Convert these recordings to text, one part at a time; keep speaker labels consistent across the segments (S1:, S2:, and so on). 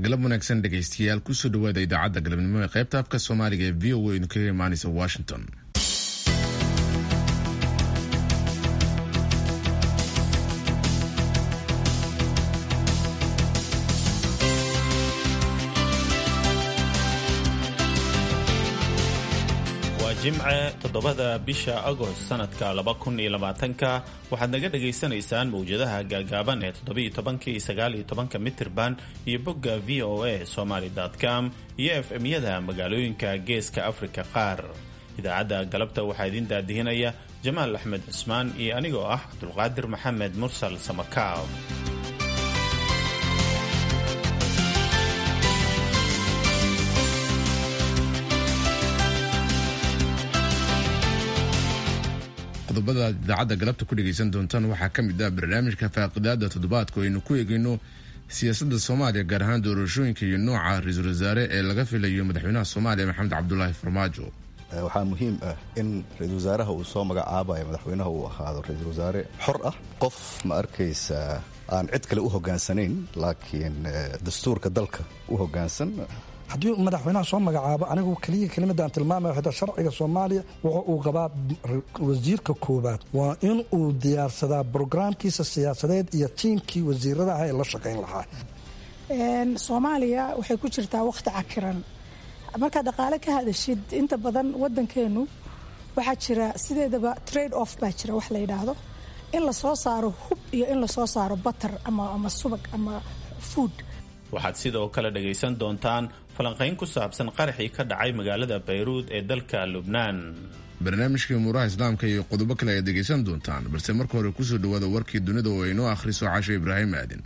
S1: galab wanaagsan dhegaystayaal kusoo dhawaada idaacadda galabnimo ee qaybta afka soomaaliga ee v o a inu kaga imaanaysa washington
S2: waa jimce toddobada bisha agost sanadka laba kun iyo labaatanka waxaad naga dhagaysanaysaan mawjadaha gaagaaban ee toddobiiyo tobanka iyo sagaaliyo tobanka mitirban iyo bogga v o a somaly com iyo f m-yada magaalooyinka geeska afrika qaar idaacadda galabta waxaa idiin daadihinaya jamaal axmed cusmaan iyo anigoo ah cabdulqaadir maxamed mursal samakaab
S1: qodobada idaacadda galabta ku dhegaysan doontaan waxaa ka mid ah barnaamijka faaqidaada toddobaadku aynu ku eegayno siyaasadda soomaaliya gaar ahaan doorashooyinka iyo nooca ra-iisul wasaare ee laga filayo madaxweynaha soomaaliya maxamed cabdulaahi farmaajo
S3: waxaa muhiim ah in ra-iisul wasaaraha uu soo magacaabayo madaxweynaha uu ahaado ra-iisul wasaare xor ah qof ma arkaysa aan cid kale u hogaansanayn laakiin dastuurka dalka u hogaansan
S4: haddii madaxweynaha soo magacaabo anigu keliya kelimadaan tilmaamaya xita sharciga soomaaliya wuxuu uu qabaa wasiirka koowaad waa in uu diyaarsadaa brograamkiisa siyaasadeed iyo tiimkii wasiirada ah ee la shaqayn lahaa
S5: soomaaliya waxay ku jirtaa wakhti cakiran markaad dhaqaale ka hadashid inta badan wadankeenu waxaa jira sideedaba trade off baa jira wax la yidhaahdo in lasoo saaro hub iyo in lasoo saaro batar ama subag ama food
S2: waxaad sidoo kale dhagaysan doontaan falanqayn ku saabsan qaraxii ka dhacay magaalada bayruud ee dalka lubnaan
S1: barnaamijkii umuuraha islaamka iyo qodobo kale ayaad dhegaysan doontaan balse marka hore kusoo dhawaada warkii dunida oo aynoo akhriso casho ibraahim aadin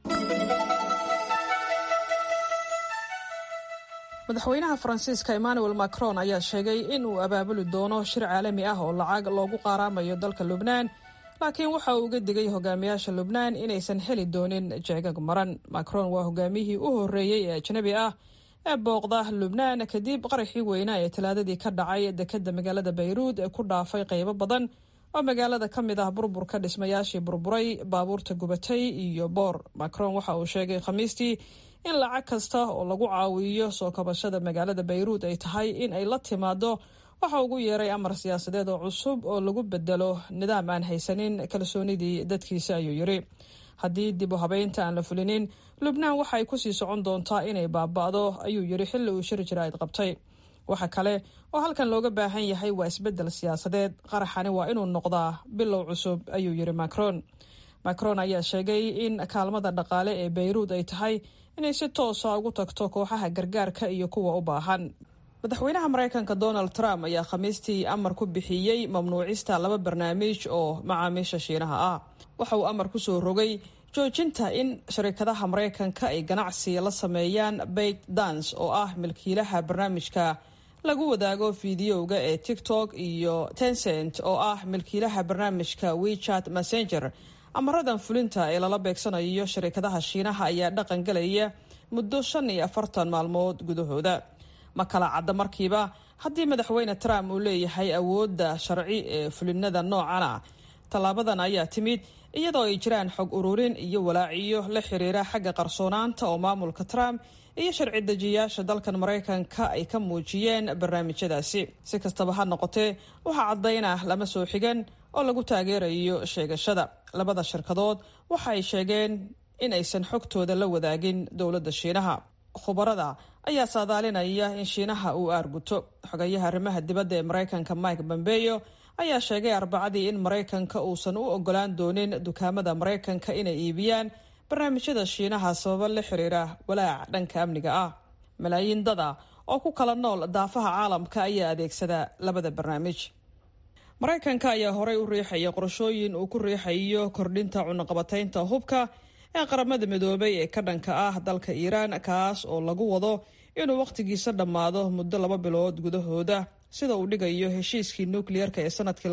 S6: madaxweynaha faransiiska emmanuel macron ayaa sheegay in uu abaabuli doono shir caalami ah oo lacag loogu qaaraamayo dalka lubnaan laakiin waxa uu uga digay hogaamiyaasha lubnaan inaysan heli doonin jeegag maran macron waa hogaamiyihii u horreeyey ee ajnabi ah ee booqda lubnaan kadib qaraxii weynaa ee talaadadii ka dhacay dekadda magaalada bayruud ee ku dhaafay qaybo badan oo magaalada ka mid ah burburka dhismayaashii burburay baabuurta gubatay iyo boor macron waxa uu sheegay khamiistii in lacag kasta oo lagu caawiyo soo kabashada magaalada bayruud ay tahay in ay la timaado waxa ugu yeeray amar siyaasadeed oo cusub oo lagu bedelo nidaam aan haysanin kalsoonidii dadkiisa ayuu yiri haddii dib u habeynta aan la fulinin lubnaan waxay kusii socon doontaa inay baaba'do ayuu yiri xilli uu shir jiraa'id qabtay waxa kale oo halkan looga baahan yahay waa isbedel siyaasadeed qaraxani waa inuu noqdaa bilow cusub ayuu yiri macron macron ayaa sheegay in kaalmada dhaqaale ee bayruud ay tahay inay si toosa ugu tagto kooxaha gargaarka iyo kuwa u baahan madaxweynaha maraykanka donald trump ayaa khamiistii amar ku bixiyey mamnuucista laba barnaamij oo macaamiisha shiinaha ah waxa uu amar ku soo rogay joojinta in sharikadaha maraykanka ay ganacsi la sameeyaan bait dance oo ah milkiilaha barnaamijka lagu wadaago fiidiyowga ee tiktok iyo tencent oo ah milkiilaha barnaamijka wechat messenger amaradan fulinta ee lala beegsanayo sharikadaha shiinaha ayaa dhaqan galaya muddo shan iyo afartan maalmood gudahooda ma kala cadda markiiba haddii madaxweyne trump uu leeyahay awoodda sharci ee fulinada noocana tallaabadan ayaa timid iyadoo ay jiraan xog ururin iyo walaaciyo la xiriira xagga qarsoonaanta oo maamulka trump iyo sharci dejiyaasha dalkan maraykanka ay ka muujiyeen barnaamijyadaasi si kastaba ha noqotee waxaa caddayna lama soo xigan oo lagu taageerayo sheegashada labada shirkadood waxa ay sheegeen in aysan xogtooda la wadaagin dowladda shiinaha khubarada ayaa saadaalinaya in shiinaha uu aarguto xogayaha arrimaha dibadda ee maraykanka mike bombeyo ayaa sheegay arbacadii in maraykanka uusan u ogolaan doonin dukaamada maraykanka inay iibiyaan barnaamijyada shiinaha sababo la xiriira walaac dhanka amniga ah malaayiin dada oo ku kala nool daafaha caalamka ayaa adeegsada labada barnaamij maraykanka ayaa horey u riixaya qorashooyin uu ku riixayo kordhinta cunaqabataynta hubka ee qaramada midoobay ee ka dhanka ah dalka iiraan kaas oo lagu wado inuu wakhtigiisa dhammaado muddo laba bilood gudahooda sida uu dhigayo heshiiskii nukliyeerka ee sanadkii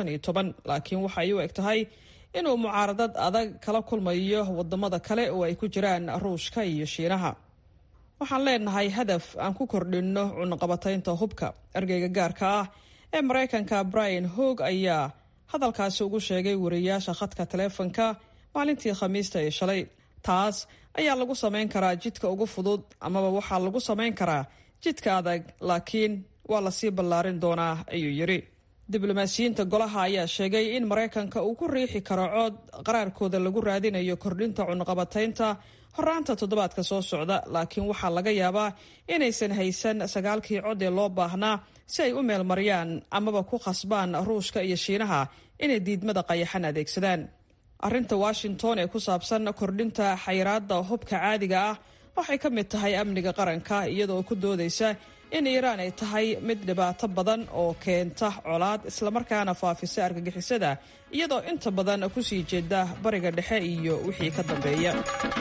S6: laakiin waxay u eg tahay inuu mucaaradad adag kala kulmayo wadamada kale oo ay ku jiraan ruushka iyo shiinaha waxaan leenahay hadaf aan ku kordhinno cunaqabataynta hubka ergeyga gaarka ah ee maraykanka brian hoog ayaa hadalkaasi ugu sheegay wariyaasha khadka taleefonka maalintii khamiista ee shalay taas ayaa lagu samayn karaa jidka ugu fudud amaba waxaa lagu samayn karaa jidka adag laakiin waa lasii ballaarin doonaa ayuu yidhi diblomaasiyiinta golaha ayaa sheegay in maraykanka uu ku riixi karo cood qaraarkooda lagu raadinayo kordhinta cunaqabataynta horaanta toddobaadka soo socda laakiin waxaa laga yaabaa inaysan haysan sagaalkii cod ee loo baahnaa si ay u meelmariyaan amaba ku khasbaan ruushka iyo shiinaha inay diidmada qayaxan adeegsadaan arrinta washington ee ku saabsan kordhinta xayiraadda hubka caadiga ah waxay ka mid tahay amniga qaranka iyadoo ku doodaysa in iiraan ay tahay mid dhibaato badan oo keenta colaad islamarkaana faafisa argagixisada iyadoo inta badan kusii jeeda bariga dhexe iyo wixii ka dambeeya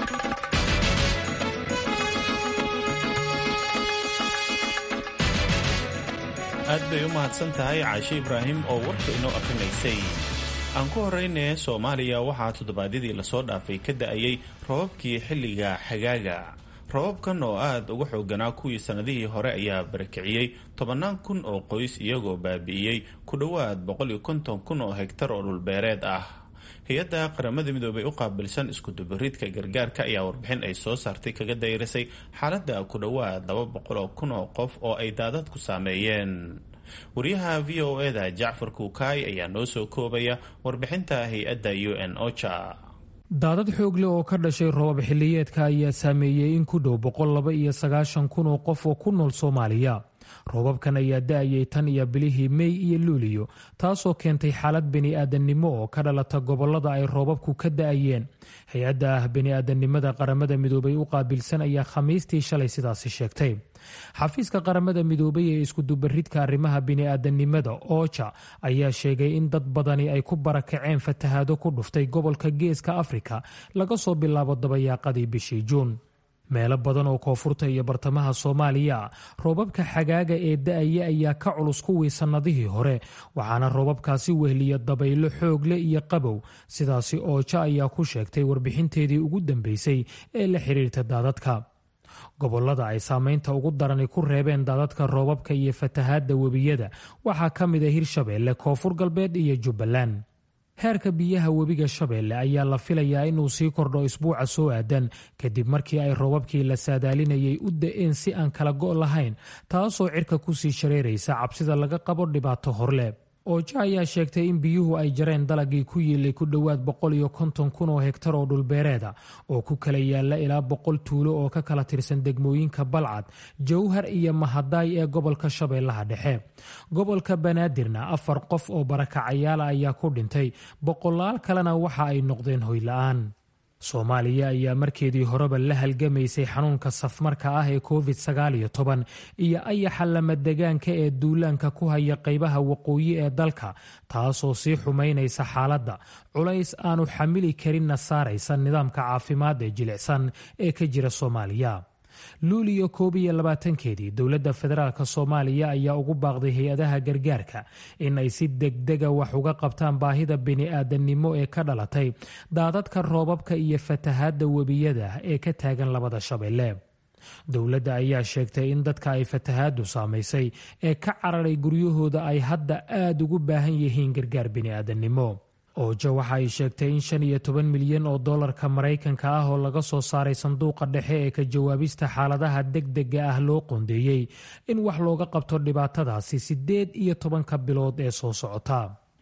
S2: aad bay u mahadsan tahay caashe ibraahim oo warka inoo akrinaysay aan ku horeyne soomaaliya waxaa toddobaadyadii lasoo dhaafay ka da-ayay robabkii xilliga xagaaga robabkan oo aada uga xooganaa kuwii sannadihii hore ayaa barakiciyey tobannaan kun oo qoys iyagoo baabi'iyey ku dhowaad boqol iyo konton kun oo hegtar oo dhulbeereed ah hay-adda qaramada midoobay u qaabilsan iskudubaridka gargaarka ayaa warbixin ay soo saartay kaga dayrisay xaaladda ku dhowaad laba boqol oo kun oo qof oo ay daadadku saameeyeen wariyaha v o e da jacfar kuukaay ayaa noo soo koobaya warbixinta hay-adda u n ocha
S7: daadad xoogle oo ka dhashay roobab xilliyeedka ayaa saameeyey in ku dhow boqol laba iyo sagaashan kun oo qof oo ku nool soomaaliya roobabkan ayaa da-ayay tan iyo bilihii mey iyo luuliyo taasoo keentay xaalad bini-aadannimo oo ka dhalata gobollada ay roobabku ka da-ayeen hay-adda ah bini-aadannimada qaramada midoobay u qaabilsan ayaa khamiistii shalay sidaasi sheegtay xafiiska qaramada midoobay ee iskudubaridka arrimaha bini-aadannimada ooja ayaa sheegay in dad badani ay ku barakaceen fatahaado ku dhuftay gobolka geeska afrika laga soo bilaabo dabayaaqadii bishii juun meelo badan oo koonfurta iyo bartamaha soomaaliya roobabka xagaaga ee da-aya ayaa ka culus kuwii sannadihii hore waxaana roobabkaasi wehliya dabaylo xoogle iyo qabow sidaasi ooja ayaa ku sheegtay warbixinteedii ugu dambeysay ee la xiriirta daadadka gobollada ay saameynta ugu darani ku reebeen daadadka roobabka iyo fatahaadda webiyada waxaa ka mid a hirshabeelle koonfur galbeed iyo jubbaland heerka biyaha webiga shabeelle ayaa la filayaa inuu sii kordho isbuuca soo aadan kadib markii ay roobabkii la saadaalinayay u da-een si aan kala go' lahayn taasoo cirka kusii shareeraysa cabsida laga qabo dhibaato horle ooja ayaa sheegtay in biyuhu ay jareen dalagii ku yiilay ku dhowaad boqol iyo konton kun oo hegtar oo dhulbeereeda oo ku kala yaala ilaa boqol tuulo oo ka kala tirsan degmooyinka balcad jowhar iyo mahadaay ee gobolka shabeellaha dhexe gobolka banaadirna afar qof oo barakacayaala ayaa ku dhintay boqolaal kalena waxa ay noqdeen hoyla-aan soomaaliya ayaa markeedii horeba la halgamaysay xanuunka safmarka ah ee covid sagaal iyo toban iyo ayaxa lamadegaanka ee duulaanka ku haya qaybaha waqooyi ee dalka taasoo sii xumaynaysa xaaladda culays aanu xamili karinna saaraysa nidaamka caafimaad ee jilicsan ee ka jira soomaaliya luuliyo koob iyo labaatankeedii dowladda federaalk soomaaliya ayaa ugu baaqday hay-adaha gargaarka in ay si degdega wax uga qabtaan baahida bini-aadannimo ee ka dhalatay daadadka roobabka iyo fatahaadda webiyada ee ka taagan labada shabeelle dowladda ayaa sheegtay in dadka ay fatahaaddu saamaysay ee ka cararay guryahooda ay hadda aada ugu baahan yihiin gargaar bini-aadannimo ooja waxa ay sheegtay in shan iyo toban milyan oo dollarka maraykanka ah oo laga soo saaray sanduuqa dhexe ee ka jawaabista xaaladaha degdega ah loo qoondeeyey in wax looga qabto dhibaatadaasi siddeed iyo tobanka bilood ee soo socota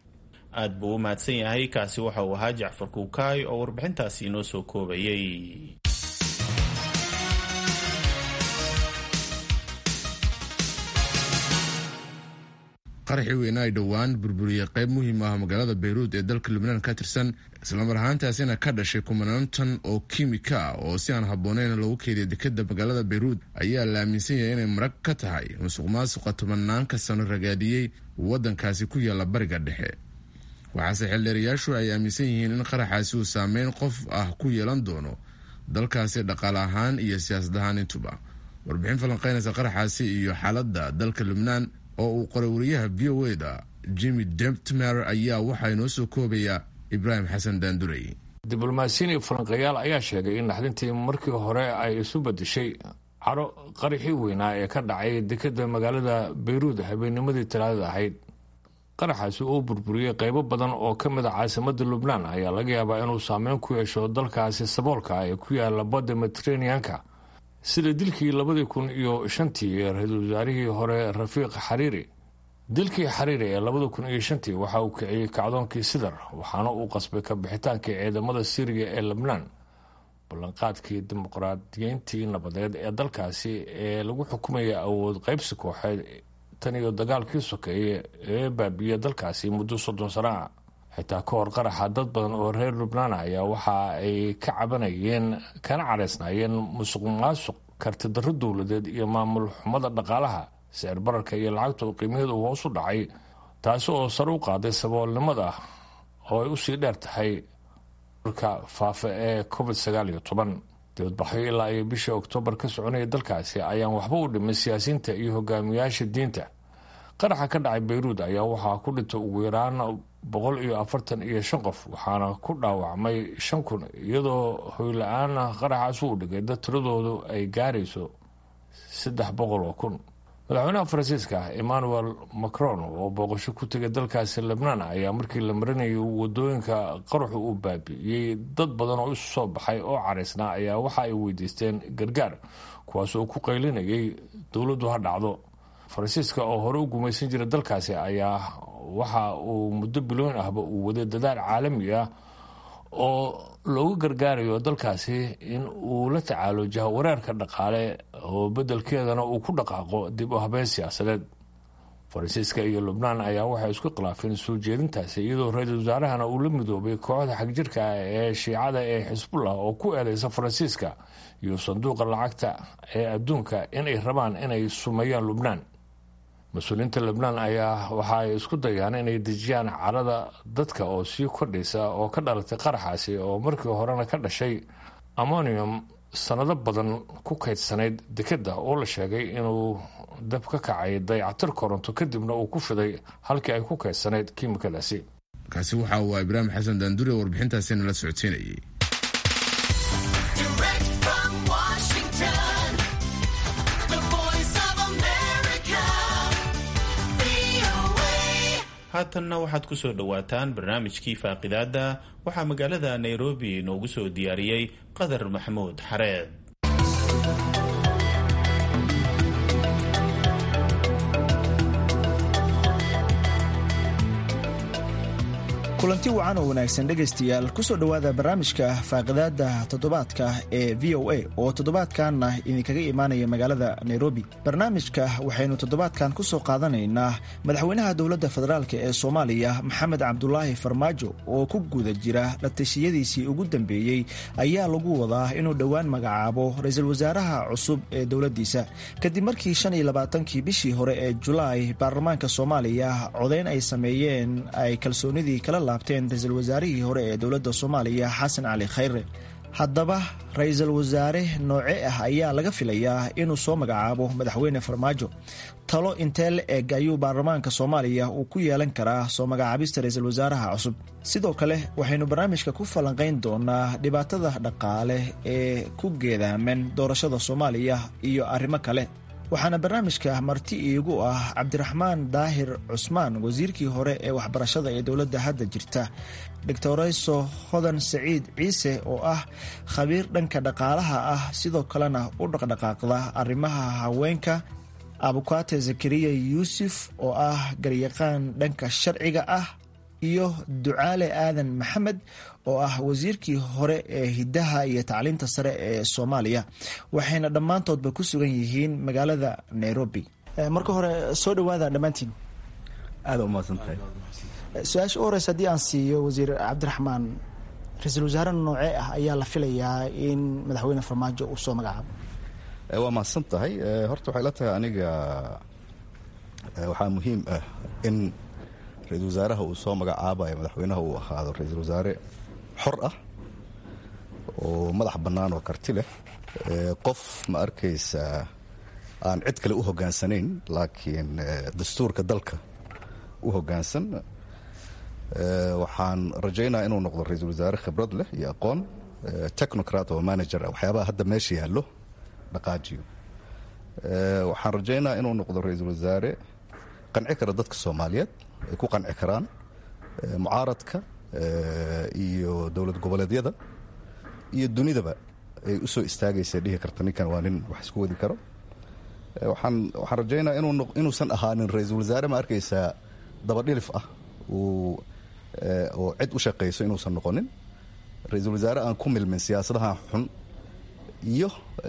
S2: aad buu u mahadsan yahay kaasi waxa uu ahaa jacfar kuukaay oo warbixintaasi inoo soo koobayay
S1: qaraxii weyna ay dhowaan burburiyey qayb muhiim ah magaalada bayruud ee dalka lubnaan ka tirsan islamar ahaantaasina ka dhashay kumanaan oo kiimika ah oo si aan habbooneyn loogu keediya dekeda magaalada bayruud ayaa la aaminsan yahay inay marag ka tahay musuq maasuqa tobanaanka sano ragaadiyey waddankaasi ku yaalla bariga dhexe waxaase xildheerayaashu ay aaminsan yihiin in qaraxaasi uu saameyn qof ah ku yeelan doono dalkaasi dhaqaale ahaan iyo siyaasad ahaan intuba warbixin falanqeynaysa qaraxaasi iyo xaaladda dalka lubnaan oo uu qoray wariyaha v o e da jimmy demptmer ayaa waxaa inoo soo koobaya ibraahim xasan daandurey
S8: diblomaasiyiin iyo falanqeeyaal ayaa sheegay in naxdintii markii hore ay isu bedeshay caro qaraxii weynaa ee ka dhacay dekeda magaalada bayruud habeennimadii talaadada ahayd qaraxaasi uu burburiyey qeybo badan oo ka mid a caasimadda lubnaan ayaa laga yaabaa inuu saameyn ku yeesho dalkaasi saboolka ee ku yaala badda mediteraneanka sida dilkii labadii kun iyo shantii ee ra-iisul wasaarihii hore rafiiq xariiri dilkii xariiri ee labada kun iyo shantii waxa uu kiciyey kacdoonkii sidar waxaana uu qasbay ka bixitaankii ciidamada siiriya ee lebnaan ballanqaadkii dimuqraadiyeyntii nabadeed ee dalkaasi ee lagu xukumaya awood qaybsi kooxeed tan iyo dagaalkii sokeeye ee baabiya dalkaasi muddo soddon sano ah xitaa ka hor qaraxa dad badan oo reer lubnaan ayaa waxa ay ka cabanayeen kana caraysnaayeen musuq maasuq kartidarro dowladeed iyo maamul xumada dhaqaalaha sicir bararka iyo lacagta oo qiimaheedu hoos u dhacay taasi oo sare u qaaday saboolnimada oo ay usii dheer tahay ka faafa ee covid sagaal iyo toban dibadbaxyo ilaa iyo bishii oktoobar ka soconaya dalkaasi ayaan waxba u dhimin siyaasiyiinta iyo hogaamiyaasha diinta qaraxa ka dhacay bayruud ayaa waxaa ku dhintay ugu yaraan boqol iyo afartan iyo shan qof waxaana ku dhaawacmay shan kun iyadoo hoyla-aan qaraxaas uu dhigay dad tiradoodu ay gaarayso saddex boqol oo kun madaxweynaha faransiiska emmanuel macron oo booqasho ku tegay dalkaasi lebnaan ayaa markii la marinayay wadooyinka qaraxu uu baabi'iyey dad badan oo isu soo baxay oo caraysnaa ayaa waxa ay weydiisteen gargaar kuwaas oo ku qaylinayay dowladdu ha dhacdo faransiiska oo hore u gumaysan jira dalkaasi ayaa waxa uu muddo bilooyin ahba uu waday dadaal caalami ah oo loogu gargaarayo dalkaasi in uu la tacaalo jahawareerka dhaqaale oo beddelkeedana uu ku dhaqaaqo dib u habeen siyaasadeed faransiiska iyo lubnaan ayaa waxay isku khilaafeen soo jeedintaasi iyadoo ra-iisul wasaarahana uu la midoobay kooxda xagjirka ah ee shiicada ee xisbullah oo ku eedeysa faransiiska iyo sanduuqa lacagta ee adduunka inay rabaan inay sumeeyaan lubnaan mas-uuliyiinta lebnaan ayaa waxa ay isku dayaan inay dejiyaan carada dadka oo sii kordhaysa oo ka dhalatay qaraxaasi oo markii horena ka dhashay ammonium sanado badan ku kaydsanayd dekeda oo la sheegay inuu dab ka kacay dayactir koronto kadibna uu ku fiday halkii ay ku kaydsanayd kiimikadaasi
S1: kaasi waxa uu ibraahim xasan daandure warbixintaasi nala socodsiinayay
S2: haatanna waxaad ku soo dhowaataan barnaamijkii faaqidaada waxaa magaalada nairobi noogu soo diyaariyey qadar maxamuud xareed
S9: kulanti wacan oo wanaagsan dhegaystayaal kusoo dhowaada barnaamijka faaqidaada toddobaadka ee v o a oo toddobaadkanna idinkaga imaanaya magaalada nairobi barnaamijka waxaynu toddobaadkan ku soo qaadanaynaa madaxweynaha dowladda federaalk ee soomaaliya maxamed cabdulaahi farmaajo oo ku guda jira latashiyadiisii ugu dambeeyey ayaa lagu wadaa inuu dhowaan magacaabo ra-iisul wasaaraha cusub ee dowladdiisa kadib markii shan iyo labaatankii bishii hore ee julaay baarlamaanka soomaaliya codayn ay sameeyeen ay kalsoonidii kala ra-iisul wasaarihii hore ee dowladda soomaaliya xasan cali khayre haddaba ra-iisul wasaare nooce ah ayaa laga filayaa inuu soo magacaabo madaxweyne farmaajo talo intee la eg ayuu baarlamaanka soomaaliya uu ku yeelan karaa soo magacaabista ra-iisul wasaaraha cusub sidoo kale waxaynu barnaamijka ku falanqayn doonaa dhibaatada dhaqaale ee ku geedaaman doorashada soomaaliya iyo arrimo kale waxaana barnaamijka marti iigu ah cabdiraxmaan daahir cusmaan wasiirkii hore ee waxbarashada ee dowladda hadda jirta doctorayso hodan saciid ciise oo ah khabiir dhanka dhaqaalaha ah sidoo kalena u dhaqdhaqaaqda arrimaha haweenka abukaate zakariya yuusuf oo ah garyaqaan dhanka sharciga ah iyo ducaale aadan maxamed oo ah wasiirkii hore ee hiddaha iyo tacliinta sare ee soomaaliya waxayna dhammaantoodba ku sugan yihiin magaalada nairobi marka hore soo dhawaada dhammaantiin
S3: aada umahadsantahay
S9: su-aasha u horeysa haddii aan siiyo wasiir cabdiraxmaan ra-iisul wasaare noocee ah ayaa la filayaa in madaxweyne farmaajo uu soo magacaabo
S3: waa mahadsan tahay horta waxay la tahay aniga waxaa muhiim ah in ra-iisul wasaaraha uu soo magacaabayo madaxweynaha uu ahaado ra-iisul wasaare xor ah oo madax bannaan oo karti leh qof ma arkaysa aan cid kale u hogaansanayn laakiin dastuurka dalka u hoggaansan waxaan rajaynaa inuu noqdo ra-iisul wasaare khibrad leh iyo aqoon technocrat oo manager ah waxyaabaha hadda meesha yaallo dhaqaajiyo waxaan rajaynaa inuu noqdo ra-iisul wasaare qanci kara dadka soomaaliyeed ay ku qanci karaan mucaaradka iyo dowlad goboleedyada iyo dunidaba ay u soo istaagaysa dhihi karta ninkan waa nin wax isku wadi karo waxaan waxaan rajaynaa inuusan ahaanin ra-iisul wasaare ma arkaysaa dabadhilif ah oo cid u shaqayso inuusan noqonin ra-iisul wasaare aan ku milmin siyaasadahan xun iyo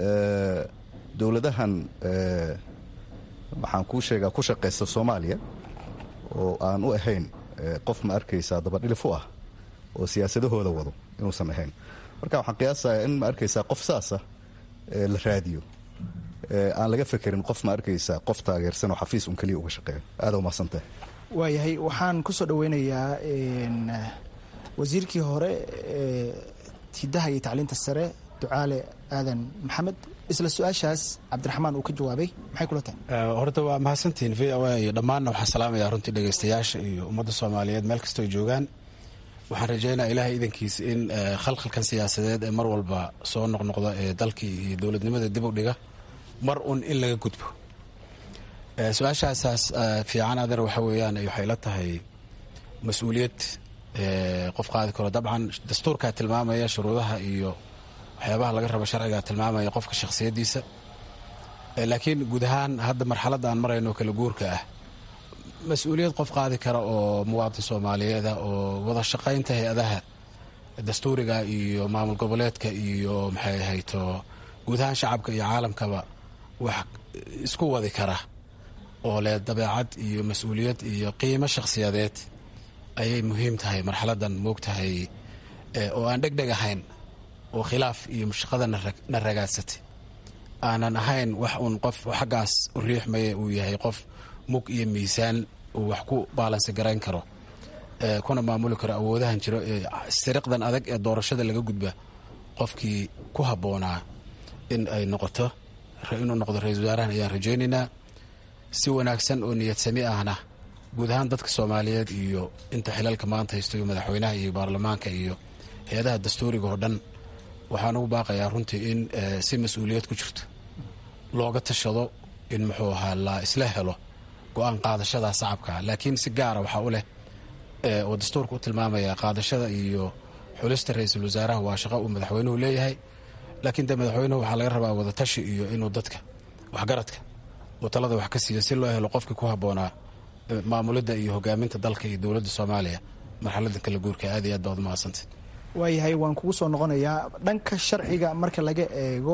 S3: dowladahan waxaan kuu sheegaa ku shaqaysta soomaaliya oo aan u ahayn qof ma arkaysaa dabadhilif u ah oo siyaasadahooda wado inuusan ahayn marka waxaan qiyaasayaa in ma arkaysaa qof saasa la raadiyo aan laga fekerin qof ma arkaysaa qof taageersan oo xafiis un keliya uga shaqeeyo aada umahadsantahay
S9: waayahay waxaan ku soo dhoweynayaa wasiirkii hore hidaha iyo tacliinta sare ducaale aadan maxamed isla su-aashaas cabdiraxmaan uu ka jawaabay maxay kula tahay
S10: horta waa mahadsantihiin v o a iyo dhammaanna waxaan salaamayaa runtii dhegaystayaasha iyo ummadda soomaaliyeed meel kastoo joogaan waxaan rajaynaa ilaahay idankiisa in khalkhalkan siyaasadeed ee mar walba soo noqnoqda ee dalkii iyo dowladnimada dib u dhiga mar un in laga gudbo su-aashaasaas fiican adeer waxa weeyaan waxay la tahay mas-uuliyad qof qaadi karo dabcan dastuurkaa tilmaamaya shuruudaha iyo waxyaabaha laga rabo sharcigaa tilmaamaya qofka shakhsiyaddiisa laakiin guud ahaan hadda marxaladda aan marayno kala guurka ah mas-uuliyad qof qaadi kara oo muwaadin soomaaliyeeda oo wada shaqaynta hay-adaha dastuuriga iyo maamul goboleedka iyo maxay ahayto guud ahaan shacabka iyo caalamkaba wax isku wadi kara oo leh dabeecad iyo mas-uuliyad iyo qiimo shakhsiyadeed ayay muhiim tahay marxaladdan moogtahay oo aan dhegdheg ahayn oo khilaaf iyo mushaqada na ragaadsatay aanan ahayn wax uun qof xaggaas u riixmaya uu yahay qof mug iyo miisaan uu wax ku baalansi garayn karo kuna maamuli karo awoodahan jiro ee siriqdan adag ee doorashada laga gudba qofkii ku habboonaa in ay noqoto inuu noqdo ra-isul wasaarahan ayaan rajaynaynaa si wanaagsan oo niyad sami ahna guud ahaan dadka soomaaliyeed iyo inta xilalka maanta haysto iyo madaxweynaha iyo baarlamaanka iyo hay-adaha dastuuriga oo dhan waxaan ugu baaqayaa runtii in si mas-uuliyad ku jirto looga tashado in muxuu ahaa la isla helo go-aan qaadashada sacabka laakiin si gaara waxaa u leh oo dastuurka u tilmaamaya qaadashada iyo xulista ra-iisul wasaaraha waa shaqo uu madaxweynuhu leeyahay laakiin de madaxweynuhu waxaa laga rabaa wadatashi iyo inuu dadka waxgaradka uu talada wax ka siiyo si loo helo qofkii ku habboonaa maamulidda iyo hogaaminta dalka iyo dowladda soomaaliya marxaladda kala guurka aad iyo aad baad umahadsantay
S9: waayahay waan kugu soo noqonayaa dhanka sharciga marka laga eego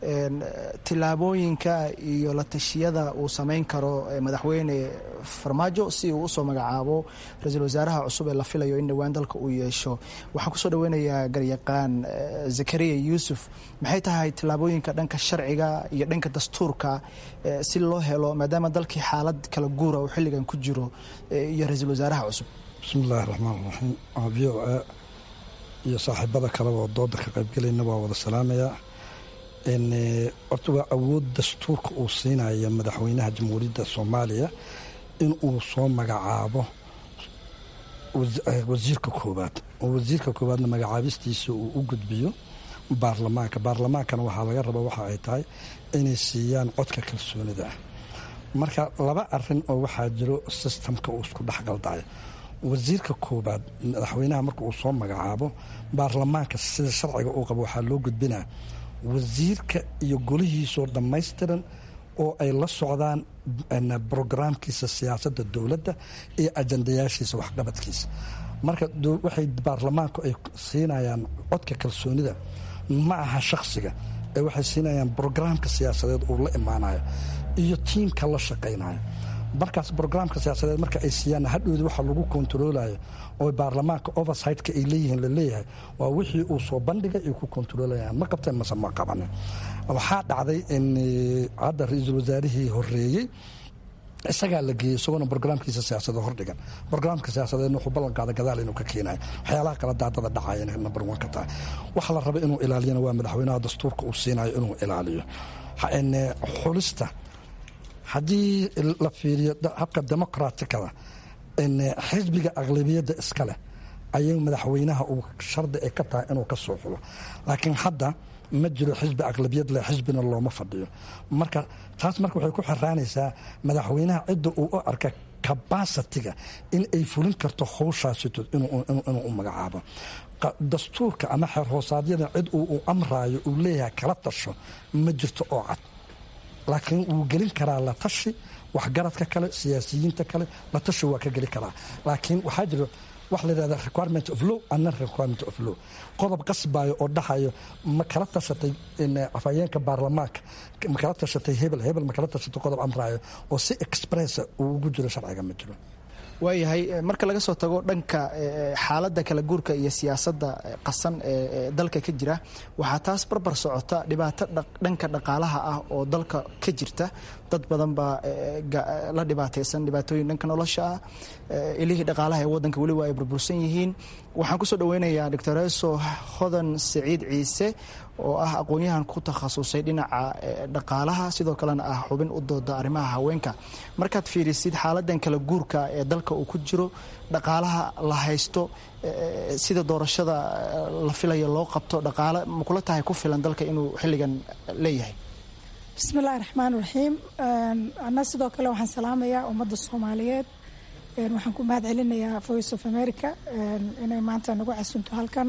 S9: tillaabooyinka iyo la tashiyada uu samayn karo madaxweyne farmaajo si uu usoo magacaabo ra-iisul wasaaraha cusub ee la filayo in dhowaan dalka uu yeesho waxaan kusoo dhaweynayaa garyaqaan zakariya yuusuf maxay tahay tillaabooyinka dhanka sharciga iyo dhanka dastuurka si loo helo maadaama dalkii xaalad kala guura uu xilligan ku jiro iyo ra-iisul wasaaraha cusub
S4: bismi illaahi raxmaan raxiim v o a iyo saaxiibada kaleba oo dooda ka qaybgelayna waa wada salaamayaa horta waa awood dastuurka uu siinaya madaxweynaha jamhuuriyadda soomaaliya in uu soo magacaabo wasiirka koowaad oo wasiirka koowaadna magacaabistiisa uu u gudbiyo baarlamaanka baarlamaankana waxaa laga raba waxa ay tahay inay siiyaan codka kalsoonida ah marka laba arin oo waxaa jiro sistamka uu isku dhexgaldayo wasiirka koowaad madaxweynaha marka uu soo magacaabo baarlamaanka sida sharciga uu qabo waxaa loo gudbinaa wasiirka iyo golihiisoo dhammaystiran oo ay la socdaan brograamkiisa siyaasadda dowladda iyo ajandayaashiisa waxqabadkiisa marka waxay baarlamaanku ay siinayaan codka kalsoonida ma aha shakhsiga ee waxay siinayaan brograamka siyaasadeed uu la imaanayo iyo tiimka la shaqaynayo markaas brograamka siyaasadeed marka ay siiyaan hadhowda waxa lagu kontaroolayo oo baarlamaanka oversightka ay leeyihiin laleeyahay waa wixii uu soo bandhigay ay ku kontaroolayan ma qabteen mase ma qabanin waxaa dhacday in hadda ra-iisul wasaarihii horeeyey isagaa la geeyey isagoona brograamkiisa siyaasadee hordhigan brograamka siyaasadeedna wuxuu ballanqaada gadaal inuu ka keenayo waxyaalaha kala daadada dhacaya number one ka tahay waxa la raba inuu ilaaliyana waa madaxweynaha dastuurka uu siinayo inuu ilaaliyo xulista haddii la fiiriyo habka demoqratikada xisbiga aqlabiyadda iska leh ayay madaxweynaha uu shardi ay ka tahay inuu ka soo xulo laakiin hadda ma jiro xisbi aqlabiyad leh xisbina looma fadhiyo marka taas marka waxay ku xiraanaysaa madaxweynaha cidda uu u arka kabasitiga in ay fulin karto howshaasito inuu u magacaabo dastuurka ama xeer hoosaadyada cid uu amraayo uu leeyahay kala tasho ma jirto oo cad laakiin wuu gelin karaa la tashi waxgaradka kale siyaasiyiinta kale la tashi waa ka geli karaa laakiin waxaa jiro wax la yidhahda requirement of law ana requirement of law qodob qasbayo oo dhahayo ma kala tashatay afhayeenka baarlamaanka ma kala tashatay hebel hebel ma kala tashatay qodob amraayo oo si expressa uu ugu jiro sharciga ma jiro
S9: waayahay marka laga soo tago dhanka xaaladda kala guurka iyo siyaasadda qasan ee dalka ka jira waxaa taas barbar socota dhibaato dhanka dhaqaalaha ah oo dalka ka jirta dad badan baa la dhibaataysan dhibaatooyin dhanka nolosha ah ilihii dhaqaalaha ee waddanka weliba ay burbursan yihiin waxaan kusoo dhaweynayaa doctor eso hodan saciid ciise oo ah aqoon-yahan ku takhasusay dhinaca dhaqaalaha sidoo kalena ah xubin u dooda arrimaha haweenka markaad fiirisid xaaladan kala guurka ee dalka uu ku jiro dhaqaalaha la haysto sida doorashada la filayo loo qabto dhaqaale makula tahay ku filan dalka inuu xilligan leeyahay
S5: bismi illahi raxmaan raxiim ana sidoo kale waxaan salaamayaa ummadda soomaaliyeed waxaan ku mahad celinayaa voice of america inay maanta nagu casunto halkan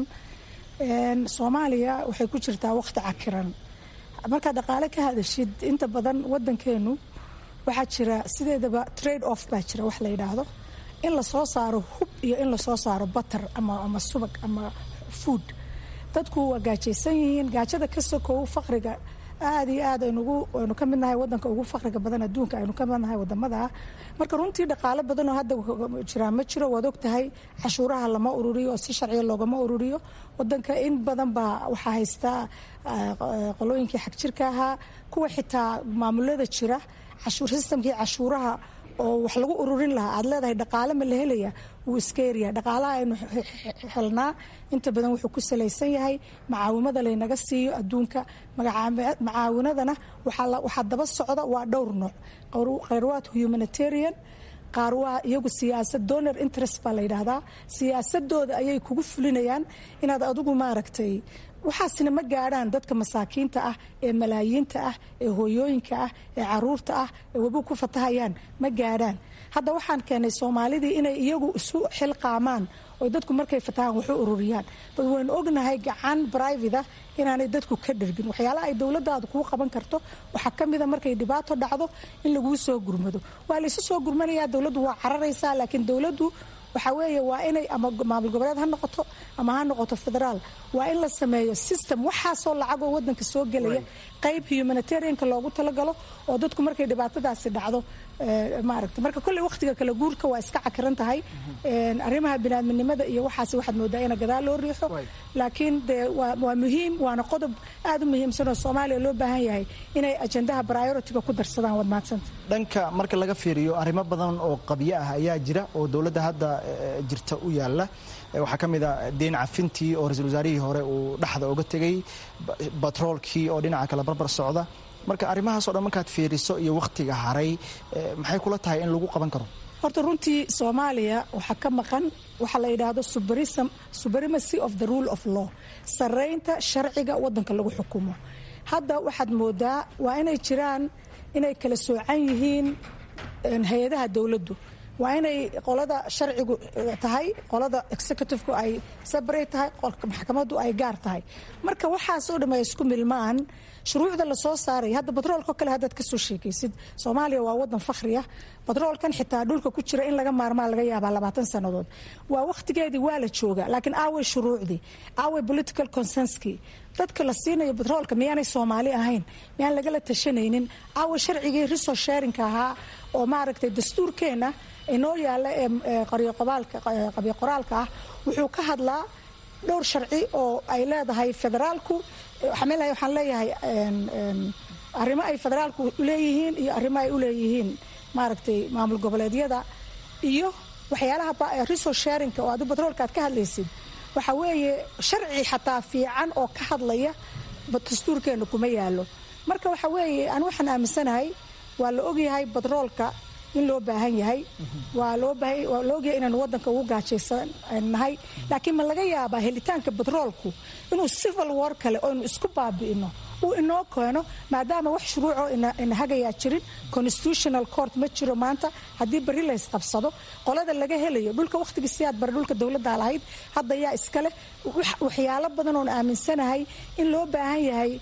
S5: soomaaliya waxay ku jirtaa waqti cakiran markaad dhaqaale ka hadashid inta badan wadankeenu waxaa jira sideedaba trade off baa jira wax la yidhaahdo in lasoo saaro hub iyo in lasoo saaro batar ama subag ama food dadku waa gaajaysan yihiin gaajada ka sokow faqriga aad iyo aad aynu ka midnahay wadanka ugu faqriga badan adduunka aynu ka midnahay wadamada marka runtii dhaqaalo badan oo hadda jiraa ma jiro waad ogtahay cashuuraha lama ururiyo oo si sharciya loogama ururiyo wadanka in badan baa waxaa haystaa qolooyinkii xagjirka ahaa kuwa xitaa maamulada jira sistamkii cashuuraha oo wax lagu ururin lahaa aad leedahay dhaqaale ma la helaya wuu iska yaryahay dhaqaalaha aynu helnaa inta badan wuxuu ku salaysan yahay macaawimada laynaga siiyo adduunka macaawinadana waxaa daba socda waa dhowr nooc khayrwaad humanitarian qaar waa iyagu siyaasad donor interest baa la yidhaahdaa siyaasadooda ayay kugu fulinayaan inaad adigu maaragtay waxaasina ma gaadhaan dadka masaakiinta ah ee malaayiinta ah ee hooyooyinka ah ee caruurta ah ee webi ku fatahayaan ma gaadhaan hadda waxaan keenay soomaalidii inay iyagu isu xilqaamaan oo dadku markay fatahaan waxu ururiyaan bal waynu ognahay gacan brivate ah inaanay dadku ka dhergin waxyaalaha ay dowladaadu kuu qaban karto waxaa ka mida markay dhibaato dhacdo in laguu soo gurmado waa laysu soo gurmanayaa dowladdu waa cararaysaa laakiin dowladdu waxaa weeye waa inay ama maamul goboleed ha noqoto ama ha noqoto federaal waa in la sameeyo system waxaasoo lacagoo wadanka soo gelaya qayb humanitarianka loogu talagalo oo dadku markay dhibaatadaasi dhacdo maaragta marka kolley wakhtiga kala guurka waa iska cakiran tahay arrimaha binaadminimada iyo waxaas waxaad moodaa ina gadaal loo riixo laakiin dee waa muhiim waana qodob aad u muhiimsan oo soomaaliya loo baahan yahay inay ajendaha prioritiga ku darsadaan waad mahadsanta
S9: dhanka marka laga fiiriyo arrimo badan oo qabyo ah ayaa jira oo dowladda hadda jirta u yaala waxaa ka mid a deyn cafintii oo ra-iisul wasaarihii hore uu dhexda oga tegay batroolkii oo dhinaca kale barbar socda marka arrimahaasoo dhan markaad fiiriso iyo wakhtiga haray maxay kula tahay in lagu qaban karo
S5: horta runtii soomaaliya waxaa ka maqan waxaa la yidhaahdo supremacy of the rule of law saraynta sharciga wadanka lagu xukumo hadda waxaad moodaa waa inay jiraan inay kala soocan yihiin hay-adaha dowladdu waa inay qolada sharcigu tahay qolada executivku ay separate tahay maxkamaddu ay gaar tahay marka waxaasoo dham ay isku milmaan shuruucda lasoo saaray hadda batroolko kale haddaad kasoo sheekaysid soomaaliya waa wadan fakhri ah batroolkan xitaa dhulka ku jira in laga maarmaa laga yaabaa labaatan sannadood waa wakhtigeedii waa la jooga laakiin aaway shuruucdii aaway political consenskii dadka la siinayo batroolka miyaanay soomaali ahayn miyaan lagala tashanaynin aaway sharcigii resource sharinka ahaa oo maaragtay dastuurkeenna inoo yaalla ee qabyo qoraalka ah wuxuu ka hadlaa dhowr sharci oo ay leedahay federaalku waxaan leeyahay arrimo ay federaalku leeyihiin iyo arrimo ay u leeyihiin maaragtay maamul goboleedyada iyo waxyaalaha resource sharinka oo adu batroolka aad ka hadlaysid waxa weeye sharci xataa fiican oo ka hadlaya dastuurkeena kuma yaalo marka waxa weeye aan waxaan aaminsanahay waa la ogyahay batroolka in loo baahan yahay waa loo baahan waa la ogyahay inaan waddanka ugu gaajaysan nahay laakiin ma laga yaabaa helitaanka batroolku inuu civil war kale oo inu isku baabi'ino uu inoo keeno maadaama wax shuruucoo ina hagayaa jirin constitutional court ma jiro maanta haddii bari la ysqabsado qolada laga helayo dhulka wakhtigii siyaad bare dhulka dowladda lahayd hadda yaa iska leh waxyaalo badan oon aaminsanahay in loo baahan yahay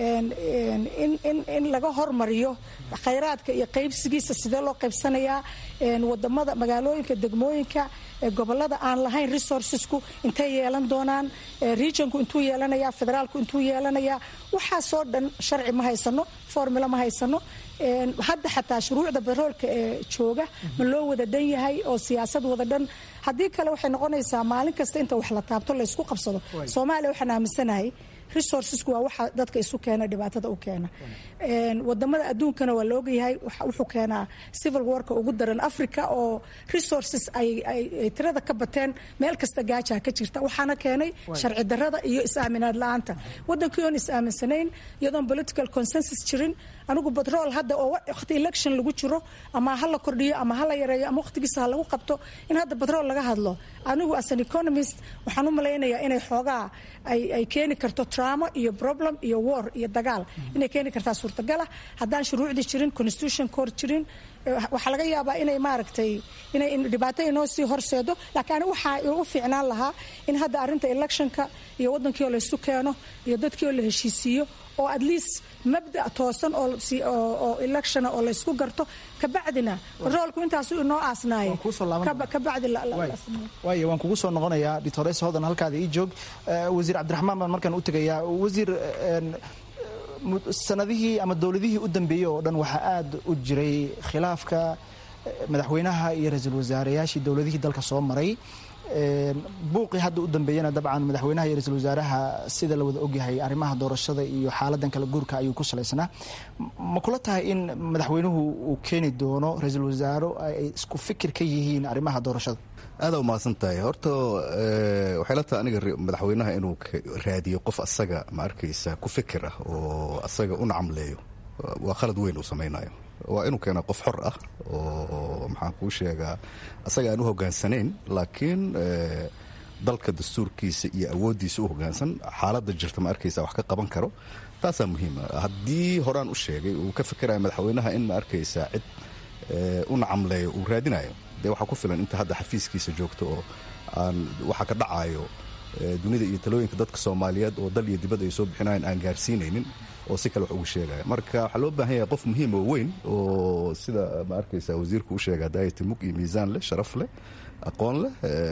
S5: in laga hormariyo khayraadka iyo qaybsigiisa sidee loo qaybsanayaa wadamada magaalooyinka degmooyinka gobolada aan lahayn resourcesku intay yeelan doonaan regionku intuu yeelanaya federaalku intuu yeelanaya waxaasoo dhan sharci ma haysano formula ma haysano hadda xataa shuruucda baroolka ee jooga ma loo wada dhan yahay oo siyaasad wada dhan haddii kale waxay noqonaysaa maalin kasta inta wax la taabto laysku qabsado soomaaliya waxaan aaminsanahay resourcesku waa waxa dadka isu keena dhibaatada u keena wadamada adduunkana waa la ogyahay wuxuu keenaa civil warka ugu daran africa oo resources ay tirada ka bateen meel kasta gaajaa ka jirta waxaana keenay sharci darada iyo is-aaminaad la-aanta wadankii oon is-aaminsanayn iyadoon political consensus jirin anigu batrool hadda oo waqti election lagu jiro ama ha la kordhiyo ama ha la yareeyo ama waqtigiisa ha lagu qabto in hadda batrool laga hadlo anigu as an economist waxaan u malaynayaa inay xoogaa ay keeni karto traamo iyo problem iyo war iyo dagaal inay keeni kartaa suurtagala haddaan shuruucdii jirin constitution court jirin waxaa laga yaabaa inay maaragtay inay dhibaato inoo sii horseedo laakiin anigu waxaa igu fiicnaan lahaa in hadda arrinta electionka iyo waddankii oo laysu keeno iyo dadkii oo la heshiisiiyo oo at least mabda toosan oo electiona oo laysku garto kabacdina batroolku intaasu inoo aasnaaye kabacdi
S9: waay waan kugu soo noqonayaa doctores hodan halkaada ii joog wasiir cabdiraxmaan baan markaan u tegayaa wasiir sanadihii ama dowladihii u dambeeyey oo dhan waxaa aad u jiray khilaafka madaxweynaha iyo ra-iisul wasaareyaashii dowladihii dalka soo maray buuqii hadda u dambeeyana dabcan madaxweynaha iyo ra-isul wasaaraha sida la wada ogyahay arrimaha doorashada iyo xaaladan kala guurka ayuu ku salaysnaa ma kula tahay in madaxweynuhu uu keeni doono ra-iisul wasaaro ay isku fikir ka yihiin arrimaha doorashada
S3: aada umahadsan tahay horta waxay la tahay aniga madaxweynaha inuu raadiyo qof asaga ma arkaysa ku fikir ah oo asaga u nacamleeyo waa khalad weyn uu samaynayo waa inuu keena qof xor ah oo maxaan kuu sheegaa asaga aan u hogaansanayn laakiin dalka dastuurkiisa iyo awooddiisa u hogaansan xaaladda jirta ma arkaysa wax ka qaban karo taasaa muhiima haddii horaan u sheegay uu ka fikiraya madaxweynaha in ma arkaysa cid u nacamleeyo uu raadinayo dee waxaa ku filan inta hadda xafiiskiisa joogto oo aan waxa ka dhacayo dunida iyo talooyinka dadka soomaaliyeed oo dal iyo dibad ay soo bixinayan aan gaarsiinaynin oo si kale wax ugu sheegaya marka waxaa loo baahan yahay qof muhiim oo weyn oo sida ma arkaysa wasiirku u sheega daayati mug iyo miisaan leh sharaf leh aqoon leh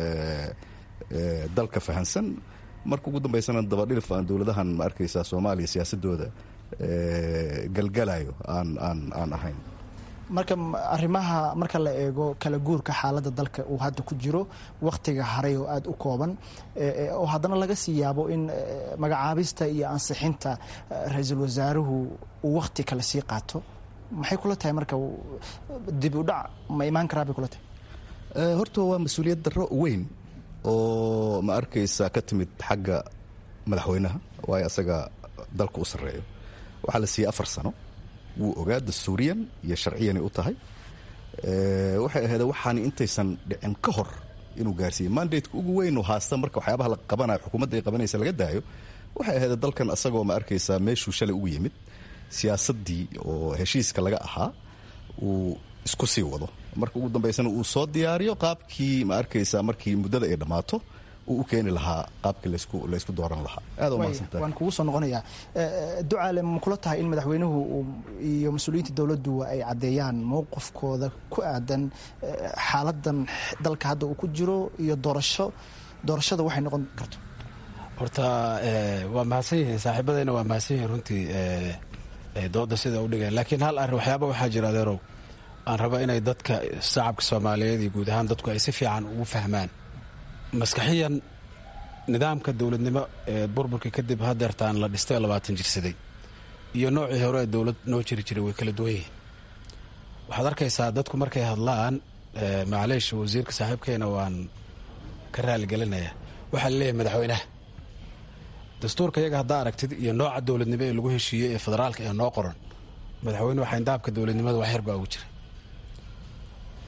S3: dalka fahansan marka ugu dambaysana dabadhilif aan dowladahan ma arkaysa soomaaliya siyaasadooda galgalayo aan aan aan ahayn
S9: marka arrimaha marka la eego kala guurka xaaladda dalka uu hadda ku jiro wakhtiga haray oo aada u kooban oo haddana laga sii yaabo in magacaabista iyo ansixinta ra-iisul wasaaruhu uu wakhti kale sii qaato maxay kula tahay marka dib u dhac ma imaan karaa bay kula tahay
S3: horta waa mas-uuliyad darro weyn oo ma arkaysa ka timid xagga madaxweynaha waayo asaga dalka u sarreeyo waxaa la siiyey afar sano wuu ogaa dastuuriyan iyo sharciyanay u tahay waxay ahayd waxaani intaysan dhicin ka hor inuu gaarsiiye mandateka ugu weyn oo haasta marka waxyaabaha la qabanayo xukuumadda ay qabanaysa laga daayo waxay ahayd dalkan asagoo ma arkaysaa meeshuu shalay ugu yimid siyaasaddii oo heshiiska laga ahaa uu isku sii wado marka ugu dambaysana uu soo diyaariyo qaabkii ma arkaysaa markii muddada ay dhammaato uu u keeni lahaa qaabkii laysku dooran lahaa aad umahadsantahay
S9: waan kugu soo noqonayaa ducaale ma kula tahay in madaxweynuhu iyo mas-uuliyiinta dowladdu ay caddeeyaan mowqifkooda ku aadan xaaladan dalka hadda uu ku jiro iyo doorasho doorashada waxay noqon karto
S10: horta waa mahadsan yihiin saaxiibadayna waa mahadsan yihiin runtii dooda sida u dhigeen laakiin hal arrin waxyaaba waxaa jira adeerow aan raba inay dadka shacabka soomaaliyeed iyo guud ahaan dadku ay si fiican ugu fahmaan maskaxiyan nidaamka dowladnimo ee burburka kadib hadeertaan la dhistay labaatan jirsaday iyo noocii hore ee dowlad noo jiri jiray way kala duwan yihiin waxaad arkaysaa dadku markay hadlaan macleish wasiirka saaxiibkeena waan ka raaligelinayaa waxaa la leeyahay madaxweynaha dastuurka iyaga haddaa aragtid iyo nooca dowladnimo ee lagu heshiiyey ee federaalka ee noo qoran madaxweynuhu xayndaabka dowladnimada wax yar baa ugu jira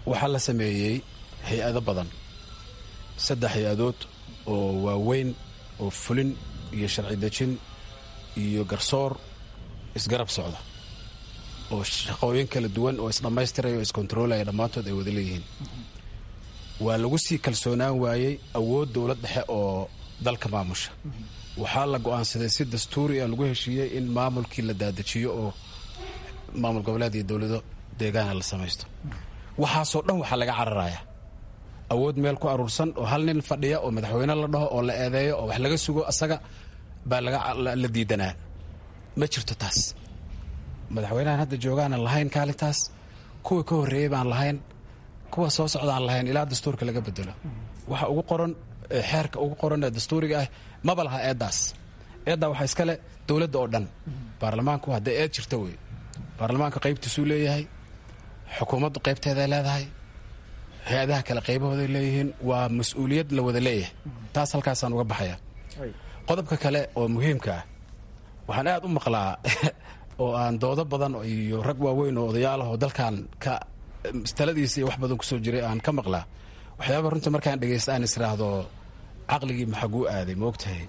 S10: waxaa la sameeyey hay-ado badan saddex hay-adood oo waaweyn oo fulin iyo sharci dejin iyo garsoor isgarab socda oo shaqooyin kala duwan oo isdhammaystiraya oo iskontaroolaya dhammaantood ay wada leeyihiin waa lagu sii kalsoonaan waayey awood dowlad dhexe oo dalka maamusha waxaa la go'aansaday si dastuuri a lagu heshiiyey in maamulkii la daadajiyo oo maamul goboleed iyo dowlado deegaana la samaysto waxaasoo dhan waxaa laga cararayaa awood meel ku aruursan oo hal nin fadhiya oo madaxweyne la dhaho oo la eedeeyo oo wax laga sugo asaga baa la diidanaa ma jirto taas madaxweynahan hadda joogaanan lahayn kaalintaas kuwa ka horreeyey baan lahayn kuwa soo socdaan lahayn ilaa dastuurka laga bedelo waxa ugu qoran xeerka ugu qoran ee dastuuriga ah maba laha eeddaas eeddaa waxaa iskale dowladda oo dhan baarlamaanku hadday eed jirta wey baarlamaanka qaybtiisuu leeyahay xukuumaddu qaybteeday leedahay hay-adaha kale qaybahooday leeyihiin waa mas-uuliyad la wada leeyahay taas halkaasaan uga baxaya qodobka kale oo muhiimka ah waxaan aad u maqlaa oo aan doodo badan iyo rag waaweyn oo odayaalahoo dalkan ka taladiisa iyo wax badan kusoo jiray aan ka maqlaa waxyaaba runtii markaan dhegaysta aan israahdo caqligii maxaguu aaday maogtahay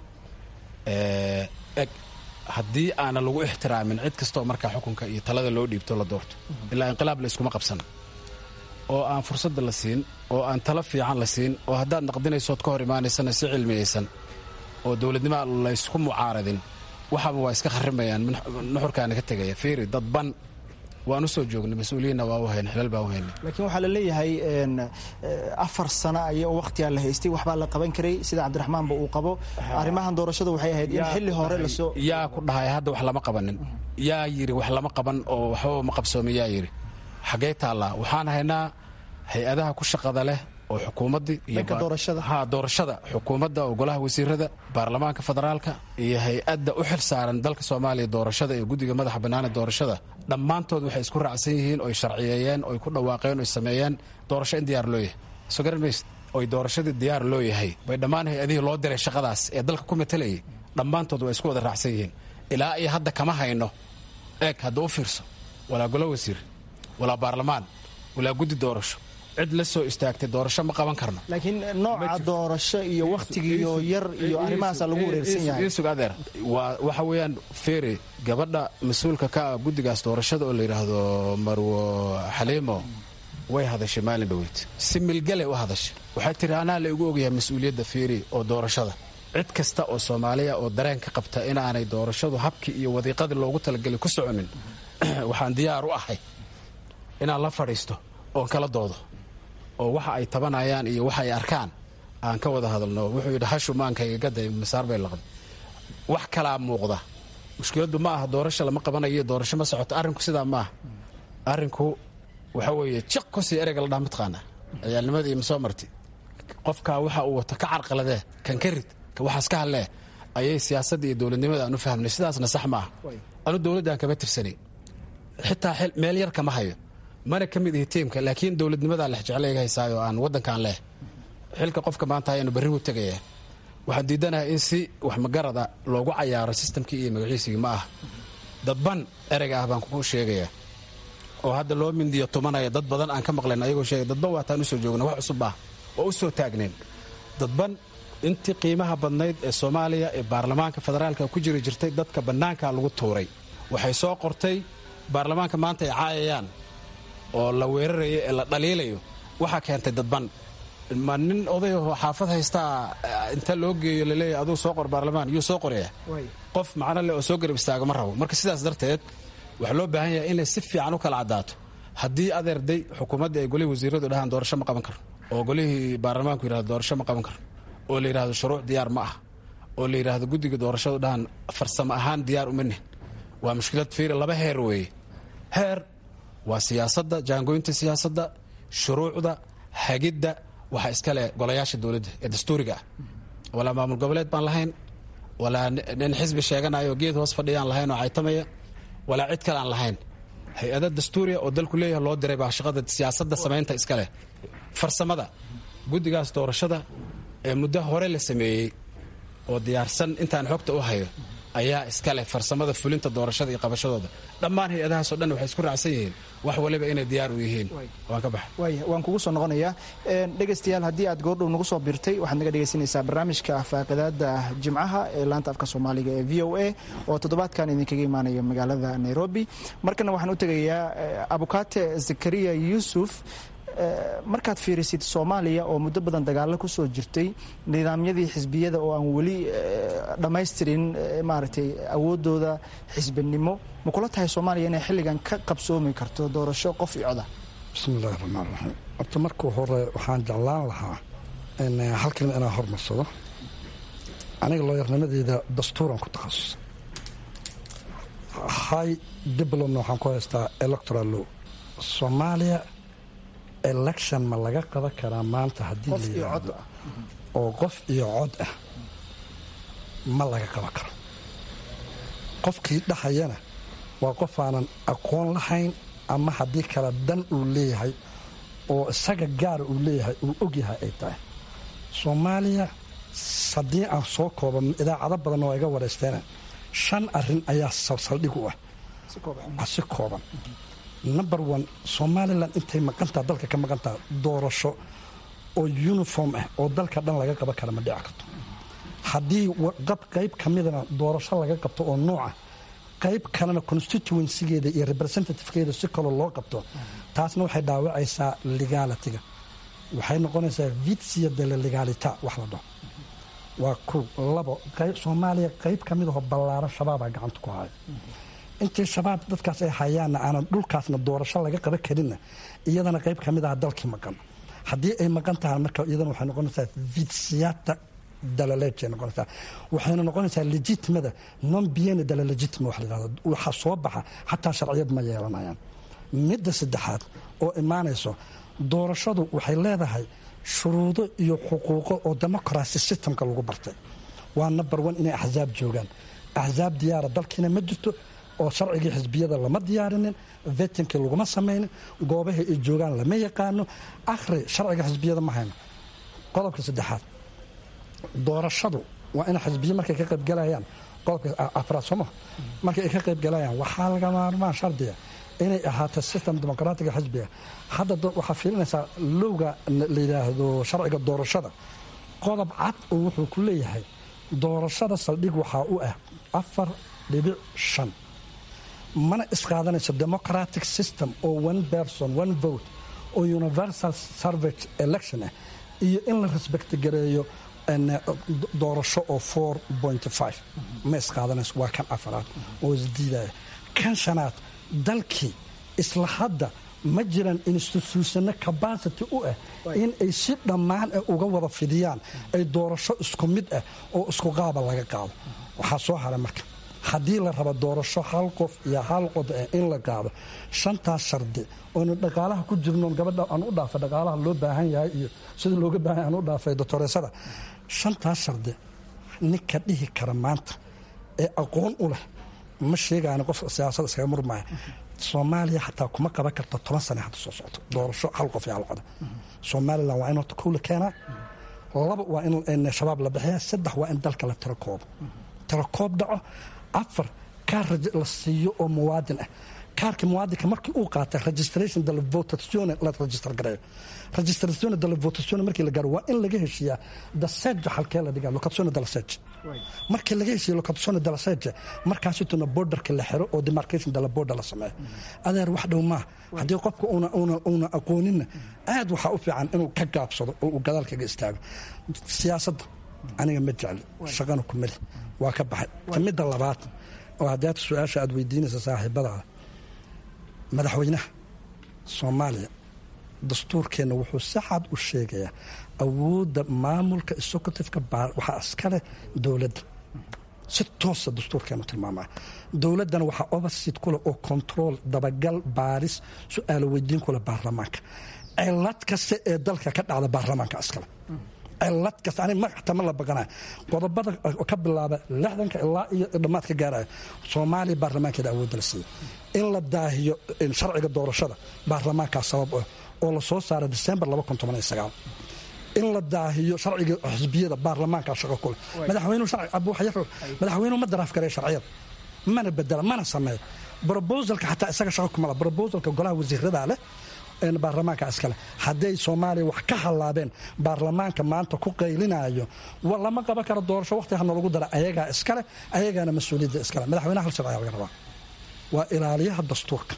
S10: eg haddii aana lagu ixtiraamin cid kastaoo markaa xukunka iyo talada loo dhiibto la doorto ilaa inqilaab la iskuma qabsan oo aan fursadda la siin oo aan talo fiican la siin oo haddaad naqdinaysood ka hor imaanaysana si cilmiyaysan oo dowladnimoa laysku mucaaradin waxaaba waa iska kharimayaan nuxurkaana ka tegaya fiiri dadban waan u soo joognay mas-uuliyiinna waa u hayna xilal baan u haynay
S9: laakiin waxaa la leeyahay afar sano ay wakhtigaa la haystay waxbaa la qaban karay sida cabdiraxmaanba uu qabo arrimahan doorashada waxay ahayd in xilli hore lasoo
S10: yaa ku dhahay hadda wax lama qabanin yaa yidhi wax lama qaban oo waxbaba ma qabsoomin yaa yidhi xaggee taallaa waxaan haynaa hay-adaha ku shaqada leh oo xukuumaddii
S9: iyoha
S10: doorashada xukuumadda oo golaha wasiirada baarlamaanka federaalka iyo hay-adda u xil saaran dalka soomaaliya doorashada iyo guddiga madaxa bannaane doorashada dhammaantood waxay isku raacsan yihiin oy sharciyeeyeen oy ku dhawaaqeen oy sameeyeen doorasho in diyaar loo yahay soo garan mayse oy doorashadii diyaar loo yahay bay dhammaan hay-adihii loo diray shaqadaas ee dalka ku matalayay dhammaantood waa isku wada raacsan yihiin ilaa iyo hadda kama hayno eeg hadda u fiirso walaa golo wasiir walaa baarlamaan walaa guddi doorasho cid la soo istaagtay doorasho ma qaban karno
S9: laakiin nooca doorasho iyo wakhtigiiyo yar iyo arrimahaasa lagu wareersan yahay
S10: isug adeer waa waxa weeyaan feeri gabadha mas-uulka ka ah guddigaas doorashada oo la yidhaahdo marwo xaliimo way hadashay maalin dhaweyd si milgale u hadashay waxay tiri anaa la igu ogyahay mas-uuliyadda feeri oo doorashada cid kasta oo soomaaliya oo dareen ka qabta inaanay doorashadu habkii iyo wadiiqadii loogu talagelay ku soconin waxaan diyaar u ahay inaan la fadhiisto oon kala doodo oo waxa ay tabanayaan iyo waxa ay arkaan aan ka wada hadalno wuxuu yidhi hashu maankayga gaday masaar bay laqday wax kalaa muuqda mushkiladdu ma aha doorasho lama qabanayo doorasho ma socoto arrinku sidaa ma aha arrinku waxa weeye jiq kusii ereyga la dhaha mataqaana ciyaalnimadii ma soo marti qofkaa waxa uu wato ka carqaladee kan ka rid ka waxaas ka hadlee ayay siyaasadda iyo dowladnimada aan u fahmnay sidaasna sax ma aha anu dowladdaan kama tirsanay xitaa meel yar kama hayo mana ka mid ihi tiimka laakiin dowladnimadaa lex jeclayga haysaayo aan waddankaan leh xilka qofka maanta ayaanu berri u tegaya waxaan diidanahay in si wax magarada loogu cayaaro sistamkii iyo magaciisigii ma ah dadban ereyga ah baan kugu sheegayaa oo hadda loo mindiyo tumanaya dad badan aan ka maqlayn ayagoo sheegay dadban waataan usoo joogna wax cusub ah oo u soo taagneen dadban intii qiimaha badnayd ee soomaaliya ee baarlamaanka federaalka ku jiri jirtay dadka bannaanka lagu tuuray waxay soo qortay baarlamaanka maanta ay caayayaan oo la weerarayo ee la dhaliilayo waxaa keentay dadban ma nin odayahoo xaafad haystaa inta loo geeyo laleeyahy aduu soo qor baarlamaan yuu soo qoraya qof macno leh oo soo garab istaago ma rabo marka sidaas darteed waxaa loo baahan yahay inay si fiican u kala caddaato haddii adeerday xukuumaddii ay golihii wasiiradu dhahaan doorasho ma qaban karno oo golihii baarlamaanku yidhahdo doorasho ma qaban karno oo la yidhahdo shuruuc diyaar ma ah oo la yidhaahdo guddiga doorashadu dhahaan farsamo ahaan diyaar uma nihin waa mushkilad fiiri laba heer weeye heer waa siyaasadda jaangoynta siyaasadda shuruucda hagidda waxaa iskale golayaasha dowladda ee dastuuriga ah walaa maamul goboleed baan lahayn walaa nin xisbi sheeganayo geed hoos fadhiyaan lahayn oo caytamaya walaa cid kale aan lahayn hay-ada dastuuriya oo dalku leeyahay loo diray baa shaqada siyaasadda samaynta iskaleh farsamada guddigaas doorashada ee muddo hore la sameeyey oo diyaarsan intaan xogta u hayo ayaa iska leh farsamada fulinta doorashada iyo qabashadooda dhammaan hay-adahaasoo dhan waxay isku raacsan yihiin wax waliba inay diyaar u yihiin waan ka baxa
S9: waaya waan kugu soo noqonayaa dhegaystayaal haddii aad goordhow nagu soo biirtay waxaad naga dhegaysanaysaa barnaamijka faaqidaada jimcaha ee laanta afka soomaaliga ee v o a oo toddobaadkan idinkaga imaanaya magaalada nairobi markana waxaan u tegayaa abukaate zakariya yuusuf markaad fiirisid soomaaliya oo muddo badan dagaalo ku soo jirtay nidaamyadii xisbiyada oo aan weli dhammaystirin maaragtay awooddooda xisbinimo ma kula tahay soomaaliya inay xilligan ka qabsoomi karto doorasho qof iyo coda
S4: bismillahi raxmaan raxiim horta markuu hore waxaan jeclaan lahaa hal kelima inaan hormarsado aniga looyarnimadeeda dastuuran ku takhasusay high diplomna waxaan ku haystaa electoral law soomaaliya election ma laga qaban karaa maanta haddii la yidhaahdo oo qof iyo cod ah ma laga qaban karo qofkii dhahayana waa qof aanan aqoon lahayn ama haddii kale dan uu leeyahay oo isaga gaara uu leeyahay uu ogyahay ay tahay soomaaliya haddii aan soo kooba idaacado badanna waa iga wareysteen shan arin ayaa saldhig u ah si kooban number one somalilan intay maqantaha dalka ka maqantaha doorasho oo uniform ah oo dalka dhan laga qaban kara ma dhici karto haddii qayb ka midana doorasho laga qabto oo nooca qayb kalena constituencygeeda iyo representativekeeda si kaloo loo qabto taasna waxay dhaawacaysaa legalitiga waxay noqonaysaa vitsia de la legalita wax la dhaho waa kow labo soomaaliya qayb ka mid aho ballaaran shabaabaa gacanta ku haya intii shabaab dadkaas ay hayaanna aanan dhulkaasna doorasho laga qaban karinna iyadana qayb ka mid aha dalkii maqan haddii ay maqan tahay marka iyadana waxay noqonaysaa vitsiyata dalaleejay noqonaysaa waxayna noqonaysaa legitimada non biene dala legitima wax la yidhahdo waxa soo baxa xataa sharciyad ma yeelanayaan midda saddexaad oo imaanayso doorashadu waxay leedahay shuruudo iyo xuquuqo oo democracy systemka lagu bartay waa number one inay axsaab joogaan axsaab diyaara dalkiina ma jirto oo sharcigii xisbiyada lama diyaarinin vetinkii laguma samaynin goobaha ay joogaan lama yaqaano akhri sharciga xisbiyada ma hayno qodobka saddexaad doorashadu waa in xisbiya markay ka qaybgalayaan qodobka afraad sooma markay ay ka qaybgalayaan waxaa laga maarmaan shardiga inay ahaato system dimuqraatiga xisbiga hadda waxaa fiilinaysaa lowga la yidhaahdo sharciga doorashada qodob cad oo wuxuu ku leeyahay doorashada saldhig waxaa u ah afar dhibic shan mana isqaadanayso democratic system oo one person one vote oo universal service election ah iyo in la respect gareeyo doorasho oo four point five ma isqaadanayso waa kan afaraad oo isdiidaya kan shanaad dalkii isla hadda ma jiraan instituushano cabacity u ah in ay si dhammaan ah uga wada fidiyaan ay doorasho isku mid ah oo isku qaaba laga qaado waxaa soo haray marka haddii la rabo doorasho hal qof iyo hal cod ah in la qaado shantaas shardi oonu dhaqaalaha ku jirnoon gabadha aan u dhaafay dhaqaalaha loo baahan yahay iyo sida looga baahan yahay aan u dhaafay doctoreesada shantaas shardi ninka dhihi kara maanta ee aqoon u leh ma sheegaani qof siyaasada iskaga murmaya soomaaliya xataa kuma qaban karta toban sane hadda soo socto doorasho hal qof iyo hal coda somalilan waa in horta kow la keenaa laba waa in shabaab la bixiya saddex waa in dalka la tiro koobo tiro koob dhaco afar kaar la siiyo oo muwaadin ah kaarka muwaadinka markii uu qaatay registration della votazione la register gareeyo registrazione della votazione markii la gaaro waa in laga heshiiyaa dasejo halkee la dhigaa locazione della sejo markii laga heshiiya locazione della sejo markaasituna borderka la xiro oo demarcation della border la sameeyo adeer wax dhow maaha haddii qofka una aqooninna aad waxaa u fiican inuu ka gaabsado oo uu gadaal kaga istaago siyaasadda aniga ma jecli shaqana ku meli waa ka baxay kamidda labaad oo haddaad su-aasha aad weydiinaysa saaxiibadaada madaxweynaha soomaaliya dastuurkeenna wuxuu si cad u sheegayaa awoodda maamulka executiveka waxaa iskaleh dowladda si toosa dastuurkeenu tilmaamaya dowladdana waxaa obersit kuleh oo control dabagal baaris su-aalo weydiin kuleh baarlamaanka cilad kasta ee dalka ka dhacda baarlamaanka iskale cilad kasta ani magacta ma la baqanaya qodobada ka bilaaba lixdanka ilaa iyo dhammaad ka gaaraya soomaaliya baarlamaankeeda awoodda la siiya in la daahiyo sharciga doorashada baarlamaankaa sabab ah oo la soo saara december in la daahiyo sharciga xisbiyada baarlamaanka shaqo kule madaxweynuhu ma daraaf garee sharciyada mana bedela mana sameeyo brobosalka xataa isaga shaqo kumala brobosalka golaha wasiirada leh baarlamaanka iskale hadday soomaaliya wax ka hallaabeen baarlamaanka maanta ku qaylinayo lama qaban karo doorasho waqti hana lagu dara ayagaa iskale ayagaana mas-uuliyadda iskale madaxweynaha hal sharciga laga rabaa waa ilaaliyaha dastuurka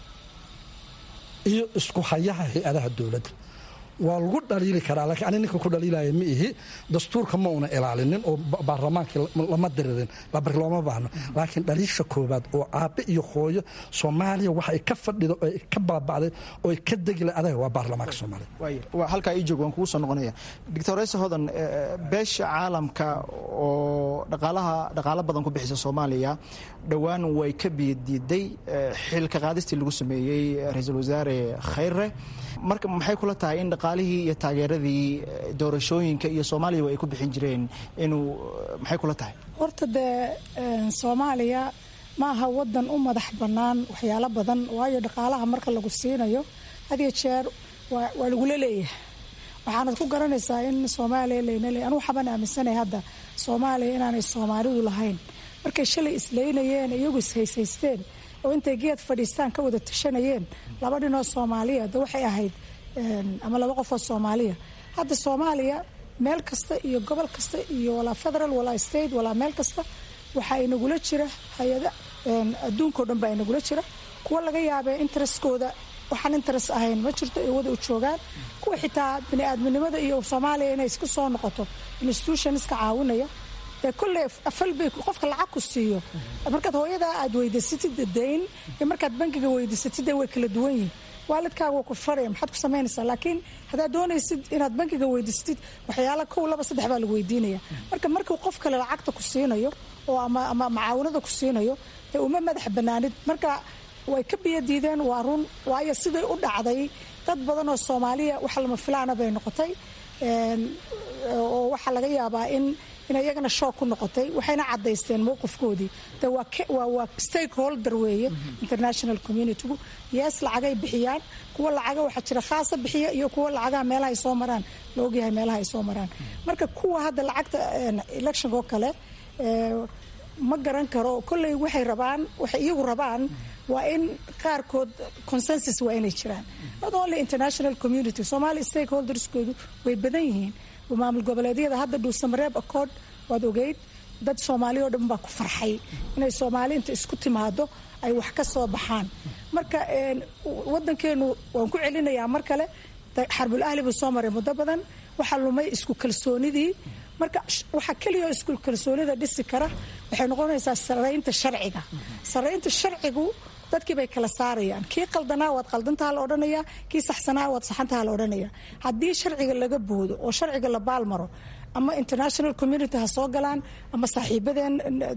S4: iyo isku hayaha hay-adaha dowladda waa lagu dhaliili karaa laakiin ani ninka ku dhaliilaya ma ihi dastuurka ma una ilaalinin oo baarlamaankii lama diririn looma baahno laakiin dhaliisha koobaad oo aabe iyo hooyo soomaaliya waxay ka fadhido oy ka baaba'day oy ka degila adaga waa baarlamaanka soomaaliya
S9: waa halkaa ii joog waan kugu soo noqonaya doctor reyse hodan beesha caalamka oo dhaqaalaha dhaqaalo badan ku bixisa soomaaliya dhowaan way ka biyadiiday xilka qaadistii lagu sameeyey ra-iisul wasaare khayre marka maxay kula tahay in dhaqaalihii iyo taageeradii doorashooyinka iyo soomaaliya ay ku bixin jireen inuu maxay kula tahay
S5: horta dee soomaaliya ma aha wadan u madax bannaan waxyaalo badan waayo dhaqaalaha marka lagu siinayo had iyo jeer waa lagula leeyahay waxaanad ku garanaysaa in soomaaliya layna leey anugu xaban aaminsanay hadda soomaaliya inaanay soomaalidu lahayn markay shalay isleynayeen iyagu ishaysaysteen oo intay geed fadhiistaan ka wada tashanayeen laba dhinoo soomaaliya de waxay ahayd ama laba qofoo soomaaliya hadda soomaaliya meel kasta iyo gobol kasta iyo walaa federal walaa state walaa meel kasta waxaa inagula jira hay-ada adduunkao dhan baa inagula jira kuwa laga yaabee interestkooda waxaan interest ahayn ma jirto ay wada u joogaan kuwa xitaa bini-aadminimada iyo soomaaliya inay isku soo noqoto institutionska caawinaya dee kolley afalbay qofka lacag ku siiyo markaad hooyadaa aad weydiisatid dayn iyo markaad bankiga weydiisatid way kala duwan yihin waalidkaaga waa ku faraya maxaad ku samaynaysaa laakiin haddaad doonaysid inaad bankiga weydiisatid waxyaala kow laba saddex baa lagu weydiinaya marka markuu qof kale lacagta ku siinayo oo ama ama macaawinada ku siinayo dee uma madax banaanid marka way ka biyadiideen waa run waayo siday u dhacday dad badan oo soomaaliya wax lama filaana bay noqotay oo waxaa laga yaabaa in inay iyagana shoog ku noqotay waxayna cadaysteen mowqifkoodii de waa stakeholder weeye international communitygu yes lacagay bixiyaan kuwa lacaga waxaa jira khaasa bixiya iyo kuwa lacagaha meelaha ay soo maraan la ogyahay meelaha ay soo maraan marka kuwa hadda lacagta electionka oo kale ma garan karo kolley waxay rabaan waxay iyagu rabaan waa in qaarkood consensus waa inay jiraan not only international community somalia stakeholderskoodu way badan yihiin maamul goboleedyada hadda dhuusamareeb accord waad ogeyd dad soomaaliya oo dhan baa ku farxay inay soomaali inta isku timaado ay wax ka soo baxaan marka wadankeenu waan ku celinayaa mar kale xarbul ahli buu soo maray muddo badan waxaa lumay isku kalsoonidii marka waxaa keliya isku kalsoonida dhisi kara waxay noqonaysaa saraynta sharciga saraynta sharcigu dadkii bay kala saarayaan kii qaldanaa waad qaldantaha la odhanaya kii saxsanaa waad saxantaha la odhanaya haddii sharciga laga boodo oo sharciga la baalmaro ama international community ha soo galaan ama saaxiibadeen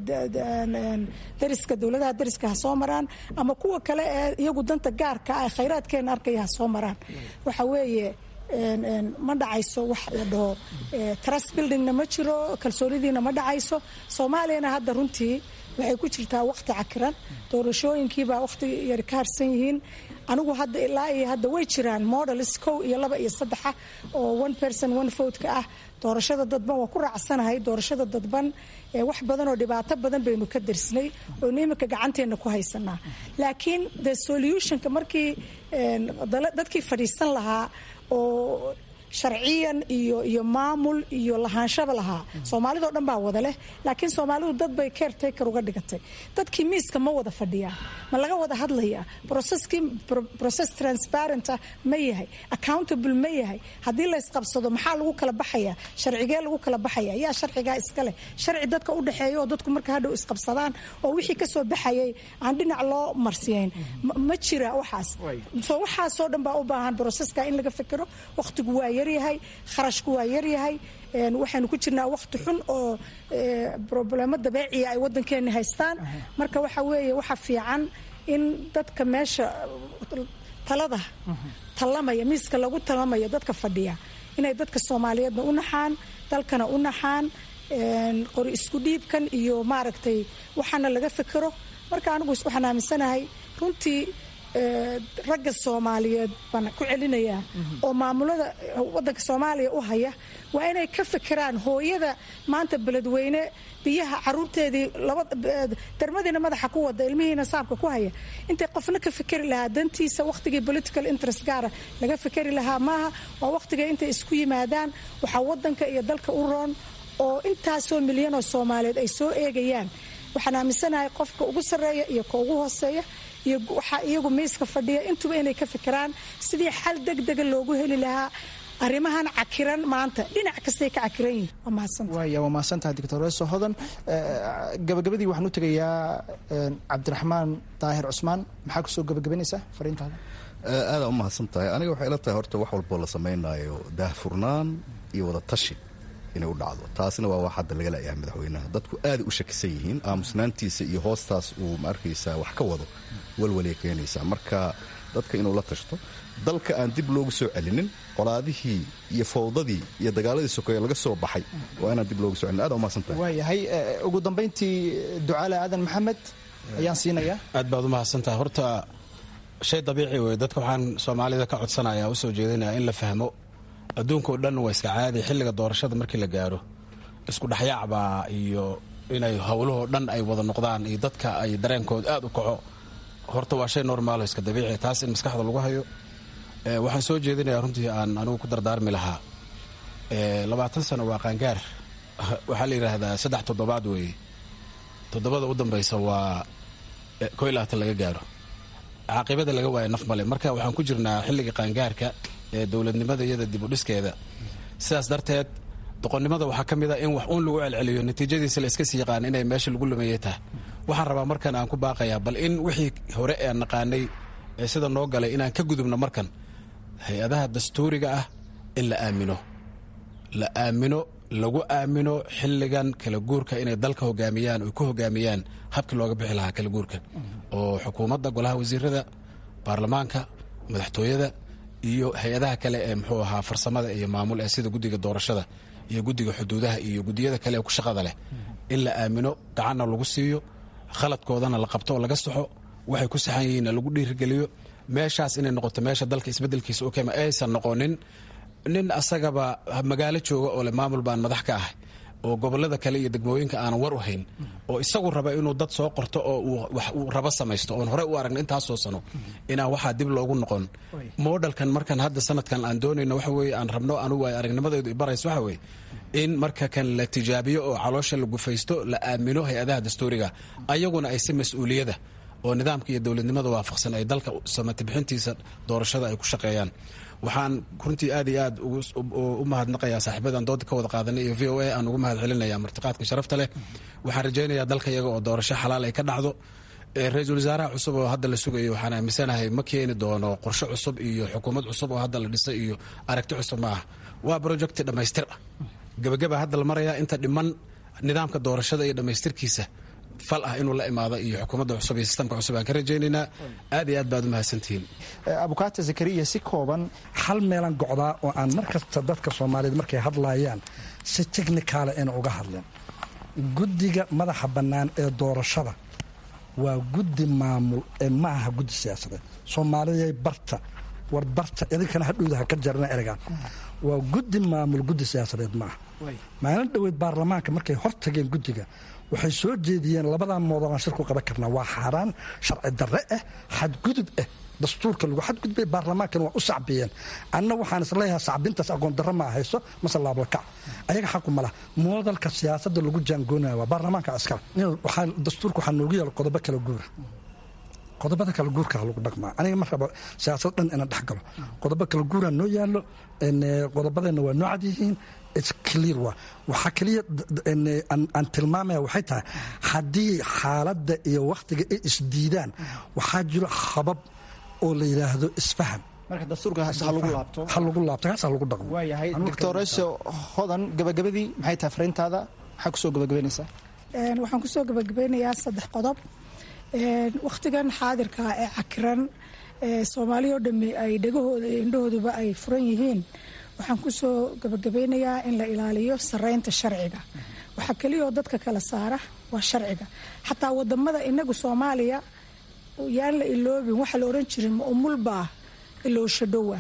S5: dariska dowladaha dariska ha soo maraan ama kuwa kale ee iyagu danta gaarka ah khayraadkeena arkaya ha soo maraan waxa weeye ma dhacayso wax la dhaho trust buildingna ma jiro kalsoonidiina ma dhacayso soomaaliyana hadda runtii waxay ku jirtaa waqti cakiran doorashooyinkiibaa waqti yar ka harsan yihiin anigu hadda ilaa iyo hadda way jiraan models kow iyo laba iyo saddexa oo one person one vote-ka ah doorashada dadban waa ku raacsanahay doorashada dadban wax badan oo dhibaato badan baynu ka darsnay oynu iminka gacanteena ku haysanaa laakiin the solutionka markii dadkii fadhiisan lahaa oo sharciyan iyo iyo maamul iyo lahaanshaba lahaa soomaalidao dhan baa wada leh laakiin soomaalidu dad bay caretaker uga dhigatay dadkii miiska ma wada fadhiyaa ma laga wada hadlayaa processkii process transparenta ma yahay accountable ma yahay haddii la ysqabsado maxaa lagu kala baxayaa sharcigee lagu kala baxaya yaa sharcigaa iska leh sharci dadka u dhexeeya oo dadku marka hadhow isqabsadaan oo wixii kasoo baxayay aan dhinac loo marsiyayn ma jira waxaas so waxaasoo dhan baa u baahan processka in laga fikiro waqtigu waa yaryahay kharashku waa yaryahay waxaynu ku jirnaa waqti xun oo problemo dabeeciya ay wadankeena haystaan marka waxa weeye waxa fiican in dadka meesha talada talamaya miiska lagu talamaya dadka fadhiya inay dadka soomaaliyeedna u naxaan dalkana u naxaan qori isku dhiibkan iyo maaragtay waxaana laga fikiro marka anigu waxaan aaminsanahay runtii ragga soomaaliyeed baan ku celinayaa oo maamulada wadanka soomaaliya u haya waa inay ka fikiraan hooyada maanta beledweyne biyaha caruurteedii darmadiina madaxa ku wada ilmihiina saabka ku haya intay qofna ka fikeri lahaa dantiisa wakhtigii political interest gaara laga fikeri lahaa maaha waa wakhtiga intay isku yimaadaan waxaa wadanka iyo dalka u roon oo intaasoo milyan oo soomaaliyeed ay soo eegayaan waxaan aaminsanahay qofka ugu sarreeya iyo ka ugu hooseeya iyo waxaa iyagu miiska fadhiya intuba inay ka fikiraan sidii xal degdega loogu heli lahaa arrimahan cakiran maanta dhinac kastay ka cakiran yihin waa mahadsantahay
S9: waaya waa mahadsantahay doctor reso hodan gabagabadii waxaan u tegayaa cabdiraxmaan daahir cusmaan maxaa kusoo gabagabanaysaa fariintaada
S3: aadaa u mahadsan tahay aniga waxay ila tahay horta wax walboo la samaynayo daahfurnaan iyo wada tashi inay u dhacdo taasina waa wax hadda laga la'yahay madaxweynaha dadku aaday u shakisan yihiin aamusnaantiisa iyo hoostaas uu ma arkaysaa wax ka wado walwalay keenaysaa marka dadka inuu la tashto dalka aan dib loogu soo celinin colaadihii iyo fowdadii iyo dagaaladii sokeeye laga soo baxay waa inaan dib loogu so celinin aad umahadsan tahay
S9: waayahay ugu dambayntii ducaale aadan maxamed ayaan siinayaa
S10: aad baad u mahadsantaha horta shay dabiici wey dadka waxaan soomaalida ka codsanaya usoo jeedinaya in la fahmo adduunkao dhan waa iska caadi xilliga doorashada markii la gaaro isku dhexyaacbaa iyo inay howlahoo dhan ay wada noqdaan iyo dadka ay dareenkooda aad u kaco horta waa shay normaalo iska dabiici taas in maskaxda lagu hayo waxaan soo jeedinayaa runtii aan anigu ku dardaarmi lahaa labaatan sano waa qaangaar waxaa la yidhaahdaa saddex toddobaad weeye toddobada u dambaysa waa ko iyo labaatan laga gaaro caaqibada laga waayo naf male marka waxaan ku jirnaa xilliga qaangaarka ee dowladnimada iyada dib u dhiskeeda sidaas darteed doqonnimada waxaa ka mid a in wax uun lagu celceliyo natiijadiisa la iska sii yaqaan inay meesha lagu lumeeye tahay waxaan rabaa markan aan ku baaqayaa bal in wixii hore ee naqaanay ee sida noo galay inaan ka gudubno markan hay-adaha dastuuriga ah in la aamino la aamino lagu aamino xilligan kala guurka inay dalka hogaamiyaan oy ku hogaamiyaan habkii looga bixi lahaa kala guurka oo xukuumadda golaha wasiirada baarlamaanka madaxtooyada iyo hay-adaha kale ee muxuu ahaa farsamada iyo maamul ee sida guddiga doorashada iyo guddiga xuduudaha iyo guddiyada kale ee ku shaqada leh in la aamino gacanna lagu siiyo khaladkoodana la qabto oo laga saxo waxay ku saxan yihiinna lagu dhiirigeliyo meeshaas inay noqoto meesha dalka isbeddelkiisa u kema aysan noqonin nin asagaba magaalo jooga oo le maamul baan madax ka ahay oo gobolada kale iyo degmooyinka aanan war u hayn oo isagu raba inuu dad soo qorto oo wax uu rabo samaysto oon horey u aragna intaasoo sano inaan waxaa dib loogu noqon moodhalkan markan hadda sanadkan aan doonayno waxa weye aan rabno anugu ay aragnimadeedu ibarayso waxa weye in marka kan la tijaabiyo oo caloosha la gufaysto la aamino hay-adaha dastuuriga ayaguna ay si mas-uuliyada oo nidaamka iyo dowladnimada waafaqsan ay dalka samati bixintiisa doorashada ay ku shaqeeyaan waxaan runtii aad iyo aad u mahadnaqayaa saaxiibadan dooda ka wada qaadanay iyo v o a aan ugu mahad celinaya martiqaadka sharafta leh waxaan rajaynayaa dalka iyaga oo doorasho xalaal ay ka dhacdo ra-iisul wasaaraha cusub oo hadda la sugayo waxaan aaminsanahay ma keeni doono qorshe cusub iyo xukuumad cusub oo hadda la dhisay iyo aragti cusub ma ah waa projecti dhammaystir ah gebagaba hadda la marayaa inta dhiman nidaamka doorashada iyo dhammaystirkiisa fal ah inuu la imaado iyo xukuumadda cusub iyo sistamka cusub aan ka rajaynaynaa aad iyo aad baad u mahadsantihiin
S9: abukaata zakariya si kooban
S4: hal meelan gocdaa oo aan mar kasta dadka soomaaliyeed markay hadlaayaan si technicaala ina uga hadleen guddiga madaxa bannaan ee doorashada waa guddi maamul ee ma aha guddi siyaasadeed soomaaliyay barta war barta idinkana hadhowda ha ka jarna eregaan waa guddi maamul guddi siyaasadeed maaha maalin dhoweyd baarlamaanka markay hor tageen guddiga waxay soo jeediyeen labadaa moodolaan shir ku qaban karnaa waa xaaraan sharci darre ah xadgudub ah dastuurka lagu xadgudbay baarlamaankan waa u sacbiyeen anna waxaan isleeyahay sacbintaas aqoon darro ma ahayso mase laablakac ayaga xaqu ma laha moodalka siyaasadda lagu jaangoonaya waa baarlamaanka askar dastuurka waxaa noogu yaala qodobo kala guura qodobada kala guurkaa lagu dhaqmaa aniga ma rabo siyaasad dhan inaan dhex galo qodobo kala guuraa noo yaallo qodobadeenna waa noo cad yihiin clear waa waxaa keliya aan tilmaamaya waxay tahay haddii xaaladda iyo wakhtiga ay isdiidaan waxaa jiro habab oo la yidhaahdo isfaham
S9: marka dastuurka ha lagu laabto
S4: ha lagu laabto kaas ha lagu dhaqmo
S9: waayahay doctoreso hodan gabagabadii maxay tahay fariintaada maxaa kusoo gabagabaynaysaa
S5: waxaan kusoo gabagabeynayaa saddex qodob wakhtigan xaadirka ee cakiran soomaaliya oo dhamme ay dhegahooda iyo indhahooduba ay furan yihiin waxaan kusoo gabagabeynayaa in la ilaaliyo sareynta sharciga waxaa keliyaoo dadka kala saara waa sharciga xataa wadamada inagu soomaaliya yaan la iloobin waxa la oran jirin ma umulbaa iloosho dhowa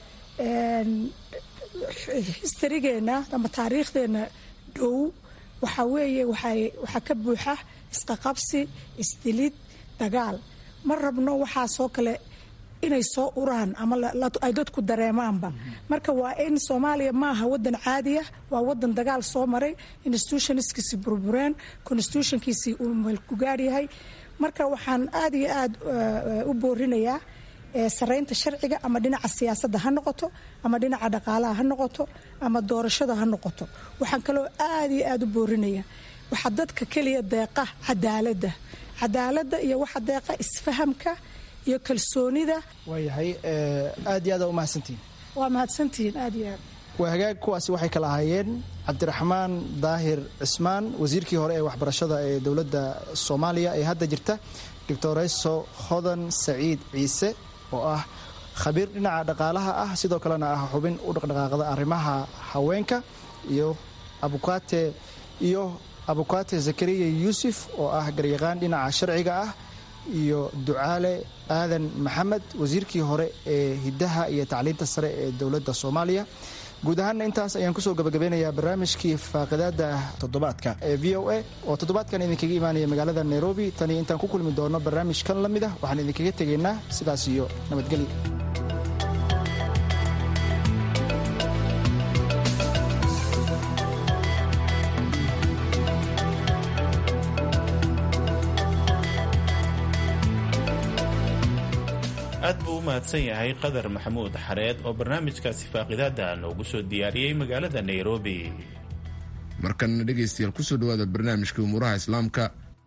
S5: histarigeenna ama taariikhdeenna dhow waxaa weeye waxaa ka buuxa isqaqabsi isdilid dagaal ma rabno waxaasoo kale inay soo uraan ama ay dadku dareemaanba marka waa in soomaaliya maaha wadan caadiya waa wadan dagaal soo maray institutionskiisii burbureen constitutionkiisii uu meelkugaar yahay marka waxaan aada iyo aada u boorinayaa saraynta sharciga ama dhinaca siyaasadda ha noqoto ama dhinaca dhaqaalaha ha noqoto ama doorashada ha noqoto waxaan kaloo aada iyo aada u boorinayaa waxaa dadka keliya deeqa cadaaladda cadaaladda iyo waxa deeqa isfahamka iyo kalsoonida
S9: waayahay aad iyo aad u mahadsantihin
S5: waa mahadsantihiin aad iyo aad
S9: waa hagaag kuwaasi waxay kala ahaayeen cabdiraxmaan daahir cismaan wasiirkii hore ee waxbarashada ee dowladda soomaaliya ee hadda jirta doctoreso hodan saciid ciise oo ah khabiir dhinaca dhaqaalaha ah sidoo kalena ah xubin u dhaqdhaqaaqda arrimaha haweenka iyo abukate iyo abukate zakariya yuusuf oo ah garyaqaan dhinaca sharciga ah iyo ducaale aadan maxamed wasiirkii hore ee hiddaha iyo tacliinta sare ee dowladda soomaaliya guud ahaanna intaas ayaan kusoo gabagabeynayaa barnaamijkii faaqidaada toddobaadka ee v o a oo toddobaadkan idinkaga imaanaya magaalada nairobi taniyo intaan ku kulmi doono barnaamij kan la mid ah waxaan idinkaga tegaynaa sidaas iyo nabadgelyo
S2: aad buu u mahadsan yahay qadar maxamuud xareed oo barnaamijkaasi faaqidaada noogu soo diyaariyey magaalada nairobi
S1: markanna dhegaystayaal kusoo dhawaada barnaamijka umuuraha islaamka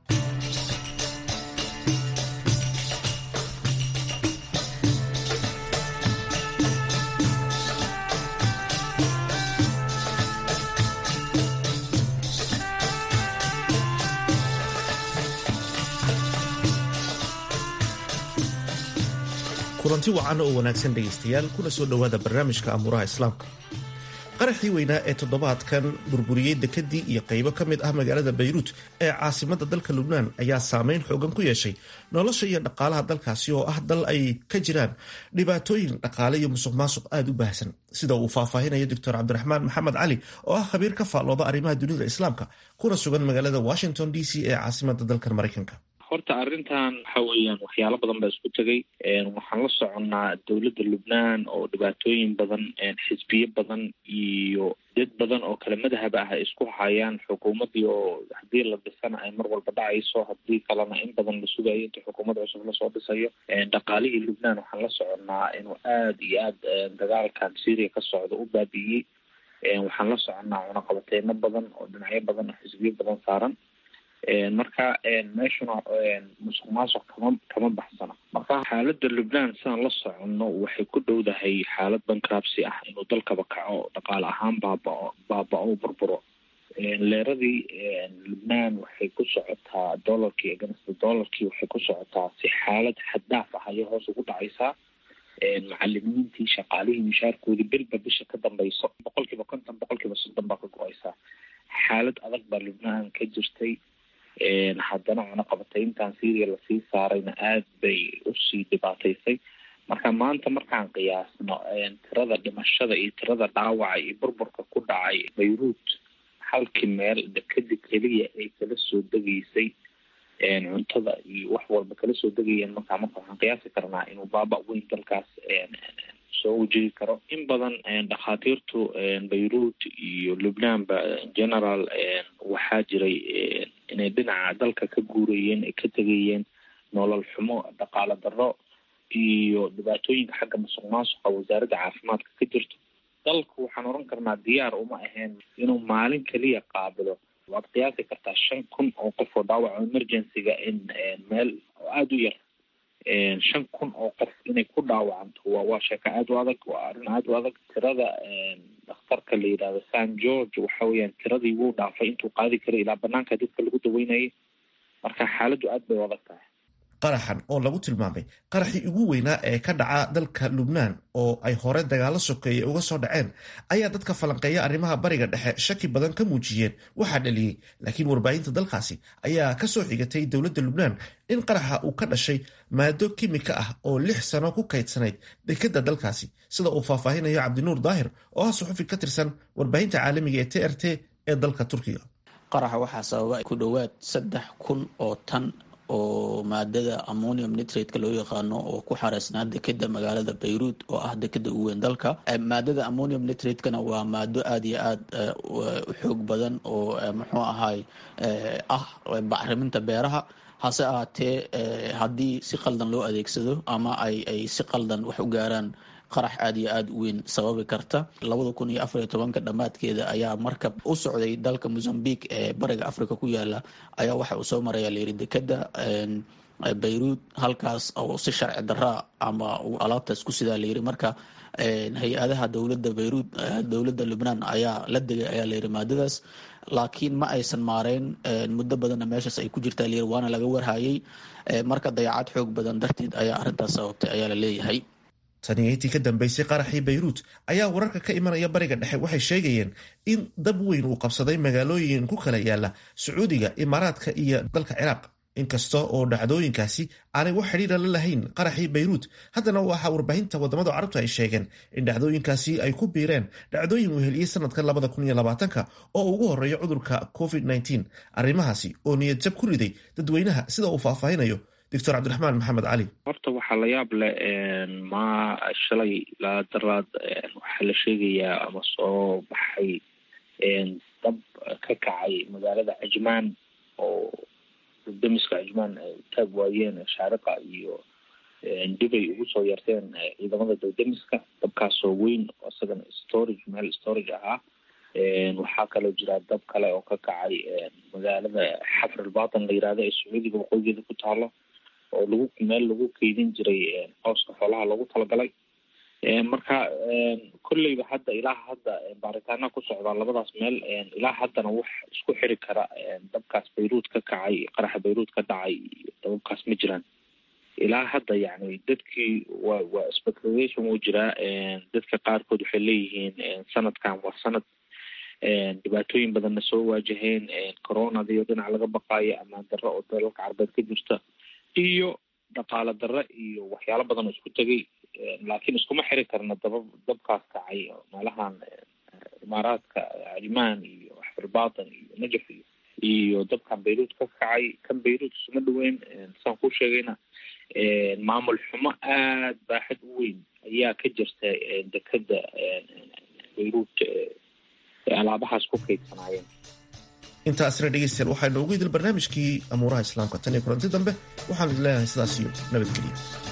S11: kulanti wacan oo wanaagsan dhegaystayaal kuna soo dhowaada barnaamijka amuuraha islaamka qaraxii weynaa ee toddobaadkan burburiyey dekadii iyo qaybo ka mid ah magaalada bayruut ee caasimadda dalka lubnaan ayaa saameyn xoogan ku yeeshay nolosha iyo dhaqaalaha dalkaasi oo ah dal ay ka jiraan dhibaatooyin dhaqaale iyo musuq maasuq aada u baahsan sida uu faahfaahinayo doctor cabdiraxmaan maxamed cali oo ah khabiir ka faallooda arrimaha dunida islaamka kuna sugan magaalada washington d c ee caasimadda dalkan maraykanka
S12: horta arrintan waxa weeyaan waxyaalo badan baa isku tegay waxaan la soconnaa dowladda lubnaan oo dhibaatooyin badan xisbiyo badan iyo dad badan oo kale madahab ah ay isku hayaan xukuumaddii oo haddii la dhisana ay mar walba dhacayso haddii kalena in badan la sugayo inta xukuumad cusub lasoo dhisayo dhaqaalihii lubnaan waxaan la soconnaa inuu aada iyo aada dagaalkan syria ka socda u baabi'iyey waxaan la soconnaa cunaqabateyno badan oo dhinacyo badan oo xisbiyo badan saaran marka meeshuna musuq maasuq kama kama baxsana marka xaaladda lubnaan sidaan la soconno waxay ku dhowdahay xaalad bankrabsi ah inuu dalkaba kaco dhaqaale ahaan baabao baaba-o burburo leeradii lubnaan waxay ku socotaa dollarkii ganasta dollarkii waxay ku socotaa si xaalad xaddaaf ah ayay hoos ugu dhacaysaa macalimiintii shaqaalihii mishaarkoodii bilba bisha ka dambayso boqol kiiba konton boqol kiiba soddon baa ka go-aysaa xaalad adag baa lubnaan ka jirtay haddana cunaqabatayntan syria lasii saarayna aada bay usii dhibaataysay marka maanta markaan qiyaasno tirada dhimashada iyo tirada dhaawaca iyo burburka ku dhacay bayruut halkii meel dekadi keliya ay kala soo degaysay cuntada iyo wax walba kala soo degayeen markaa marka waxaan qiyaasi karnaa inuu baaba weyn dalkaas soo wajihi karo in badan dhakhaatiirtu bayruut iyo lubnaanba general waxaa jiray inay dhinaca dalka ka guurayeen ay ka tegayeen nolol xumo dhaqaale darro iyo dhibaatooyinka xagga musuq maasuqa wasaaradda caafimaadka ka jirto dalku waxaan oran karnaa diyaar uma ahayn inuu maalin keliya qaabilo waad qiyaasi kartaa shan kun oo qof oo dhaawaco emergencyga in meel aada u yar shan kun oo qof inay ku dhaawacanto waa waa sheeko aada u adag waa arrin aada u adag tirada dhakhtarka la yidhahdo san george waxa weeyaan tiradii wuu dhaafay intuu qaadi karay ilaa banaanka dadka lagu daweynayay marka xaaladdu aada bay u adag tahay
S11: qaraxan oo lagu tilmaamay qaraxii ugu weynaa ee ka dhaca dalka lubnaan oo ay hore dagaalo sokeeye uga soo dhaceen ayaa dadka falanqeeya arrimaha bariga dhexe shaki badan ka muujiyeen waxaa dhaliyey laakiin warbaahinta dalkaasi ayaa ka soo xigatay dowladda lubnaan in qaraxa uu ka dhashay maado kimika ah oo lix sano ku kaydsanayd dekadda dalkaasi sida uu faahfaahinayo cabdinuur daahir oo ah suxufi ka tirsan warbaahinta caalamiga ee t r t ee dalka turkiga
S13: qaraxa waxaa sababa ku dhowaad saddex kun oo tan oo maadada ammonium nitrate-ka loo yaqaano oo ku xareysnaa dekeda magaalada bayruud oo ah dekeda ugu weyn dalka maadada ammonium nitrate-kana waa maado aada iyo aada u xoog badan oo muxuu ahaay ah bacriminta beeraha hase ahaatee haddii si qaldan loo adeegsado ama ay ay si qaldan wax u gaaraan qarax aada iyo aada u weyn sababi karta labada kun iyo afariyo tobanka dhammaadkeeda ayaa markab u socday dalka mozambique ee bariga africa ku yaala ayaa waxa uu soo maraya layiri dekeda bayruud halkaas oo si sharci daraa ama uu alaabtaas ku sidaa layiri marka hay-adaha dowladda bayruud dowladda lubnaan ayaa la degay ayaa layiri maadadaas laakiin ma aysan maareyn muddo badanna meeshaas ay ku jirtaa layiri waana laga warhayay marka dayacad xoog badan darteed ayaa arrintaas sababtay ayaa la leeyahay
S11: taniyaintii ka dambeysay qaraxii bayruut ayaa wararka ka imanaya bariga dhexe waxay sheegayeen in dab weyn uu qabsaday magaalooyin ku kala yaala sacuudiga imaaraadka iyo dalka ciraaq inkasta oo dhacdooyinkaasi aanay wax xidhiira la lahayn qaraxii bayruut haddana waxaa warbaahinta wadamada carabtu ay sheegeen in dhacdooyinkaasi ay ku biireen dhacdooyin uu heliyey sanadka labada kun iyo labaatanka oo ugu horeeya cudurka covid nteen arrimahaasi oo niyad jab ku riday dadweynaha sida uu faahfaahinayo doctor cabdiraxmaan maxamed cali
S12: horta waxaa la yaab leh ma shalay laa daraad waxaa la sheegayaa ama soo baxay dab ka kacay magaalada cajmaan oo damiska cajmaan ay taag waayeen shaariqa iyo dibay ugu soo yarteen ciidamada dawdamiska dabkaasoo weyn isagana storage meel storage ahaa waxaa kaloo jira dab kale oo ka kacay magaalada xafrilbatan la yirahdo ee sacuudiga waqooyigeeda ku taalo oo lagu meel lagu keydin jiray cooska xoolaha loogu talagalay marka kolleyba hadda ilaa hadda baaritaana ku socdaa labadaas meel ilaa haddana wax isku xiri kara dabkaas bayruud ka kacay qaraxa bayruud ka dhacay dababkaas ma jiraan ilaa hadda yani dadkii waa waa speculation wuu jiraa dadka qaarkood waxay leeyihiin sanadkan waa sanad dhibaatooyin badanna soo waajaheen coronadiyo dhinac laga baqaayo amaan darro oo dalalka carbeed ka jirta iyo dhaqaale darre iyo waxyaalo badan oo isku tegay laakiin iskuma xiri karna daba dabkaas kacay meelahan imaaraadka cajmaan iyo xfirbatan iyo najaf iyo iyo dabkan bayruud ka kacay kan bayruud isuma dhaweyn saan ku sheegayna maamul xumo aada baaxad u weyn ayaa ka jirta dekeda bayruud alaabahaas ku kaydsanaayeen
S11: intaasna dhegeystayaal waxaa inoogu idil barnaamijkii amuuraha islaamka tan iyo kulanti dambe waxaan idin leenahay sidaas iyo nabadgeliya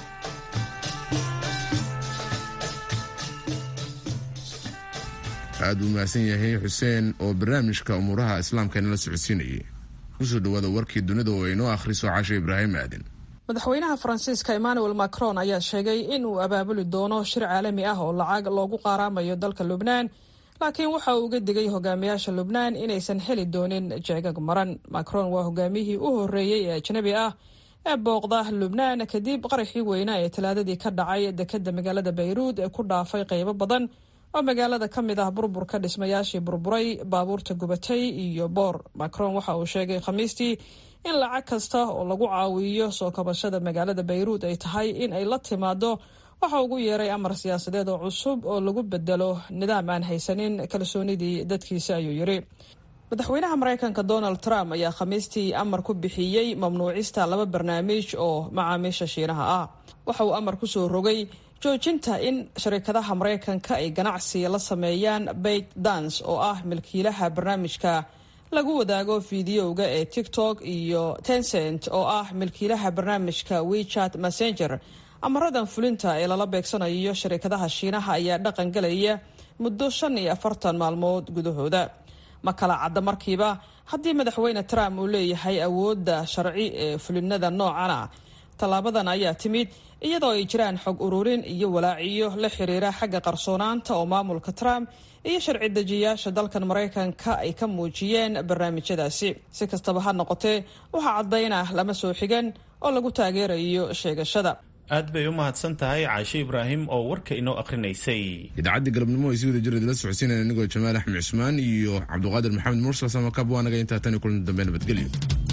S1: aad buu mahadsan yahay xuseen oo barnaamijka umuuraha islaamka inala socodsiinayay kusoo dhawaada warkii dunida oo inoo akhriso cashe ibraahim aaden
S6: madaxweynaha faransiiska emmanuel macron ayaa sheegay in uu abaabuli doono shir caalami ah oo lacag loogu qaaraamayo dalka lubnaan laakiin waxa uu uga digay hogaamiyaasha lubnaan inaysan heli doonin jeegag maran macron waa hogaamiyihii u horreeyey ee ajnabi ah ee booqda lubnaan kadib qaraxii weynaa ee talaadadii ka dhacay dekeda magaalada bayruud ee ku dhaafay qaybo badan oo magaalada ka mid ah burburka dhismayaashii burburay baabuurta gubatay iyo boor macron waxa uu sheegay khamiistii in lacag kasta oo lagu caawiyo soo kabashada magaalada bayruud ay tahay in ay la timaado waxa ugu yeeray amar siyaasadeed oo cusub oo lagu bedelo nidaam aan haysanin kalsoonidii dadkiisa ayuu yiri madaxweynaha mareykanka donald trump ayaa khamiistii amar ku bixiyey mamnuucista laba barnaamij oo macaamiisha shiinaha ah waxa uu amar kusoo rogay joojinta in sharikadaha mareykanka ay ganacsi la sameeyaan bait dance oo ah milkiilaha barnaamijka lagu wadaago fideoga ee tiktok iyo tencent oo ah milkiilaha barnaamijka wechat messenger amaradan fulinta ee lala beegsanayo sharikadaha shiinaha ayaa dhaqan galaya muddo shan iyo afartan maalmood gudahooda ma kala cadda markiiba haddii madaxweyne trump uu leeyahay awoodda sharci ee fulinada noocana tallaabadan ayaa timid iyadoo ay jiraan xog ururin iyo walaaciyo la xiriira xagga qarsoonaanta oo maamulka trump iyo sharci dejiyaasha dalkan maraykanka ay ka muujiyeen barnaamijyadaasi si kastaba ha noqotee waxaa caddayn ah lama soo xigan oo lagu taageerayo sheegashada
S2: aad bay u mahadsan tahay caashe ibraahim oo warka inoo akhrinaysay
S1: idaacaddii galabnimo ay si wada jira idila socodsiinaya anigoo jamaal axmed cusmaan iyo cabduqaadir maxamed mursal samakab waa naga intaa tan iyo kulan dambe nabadgelyo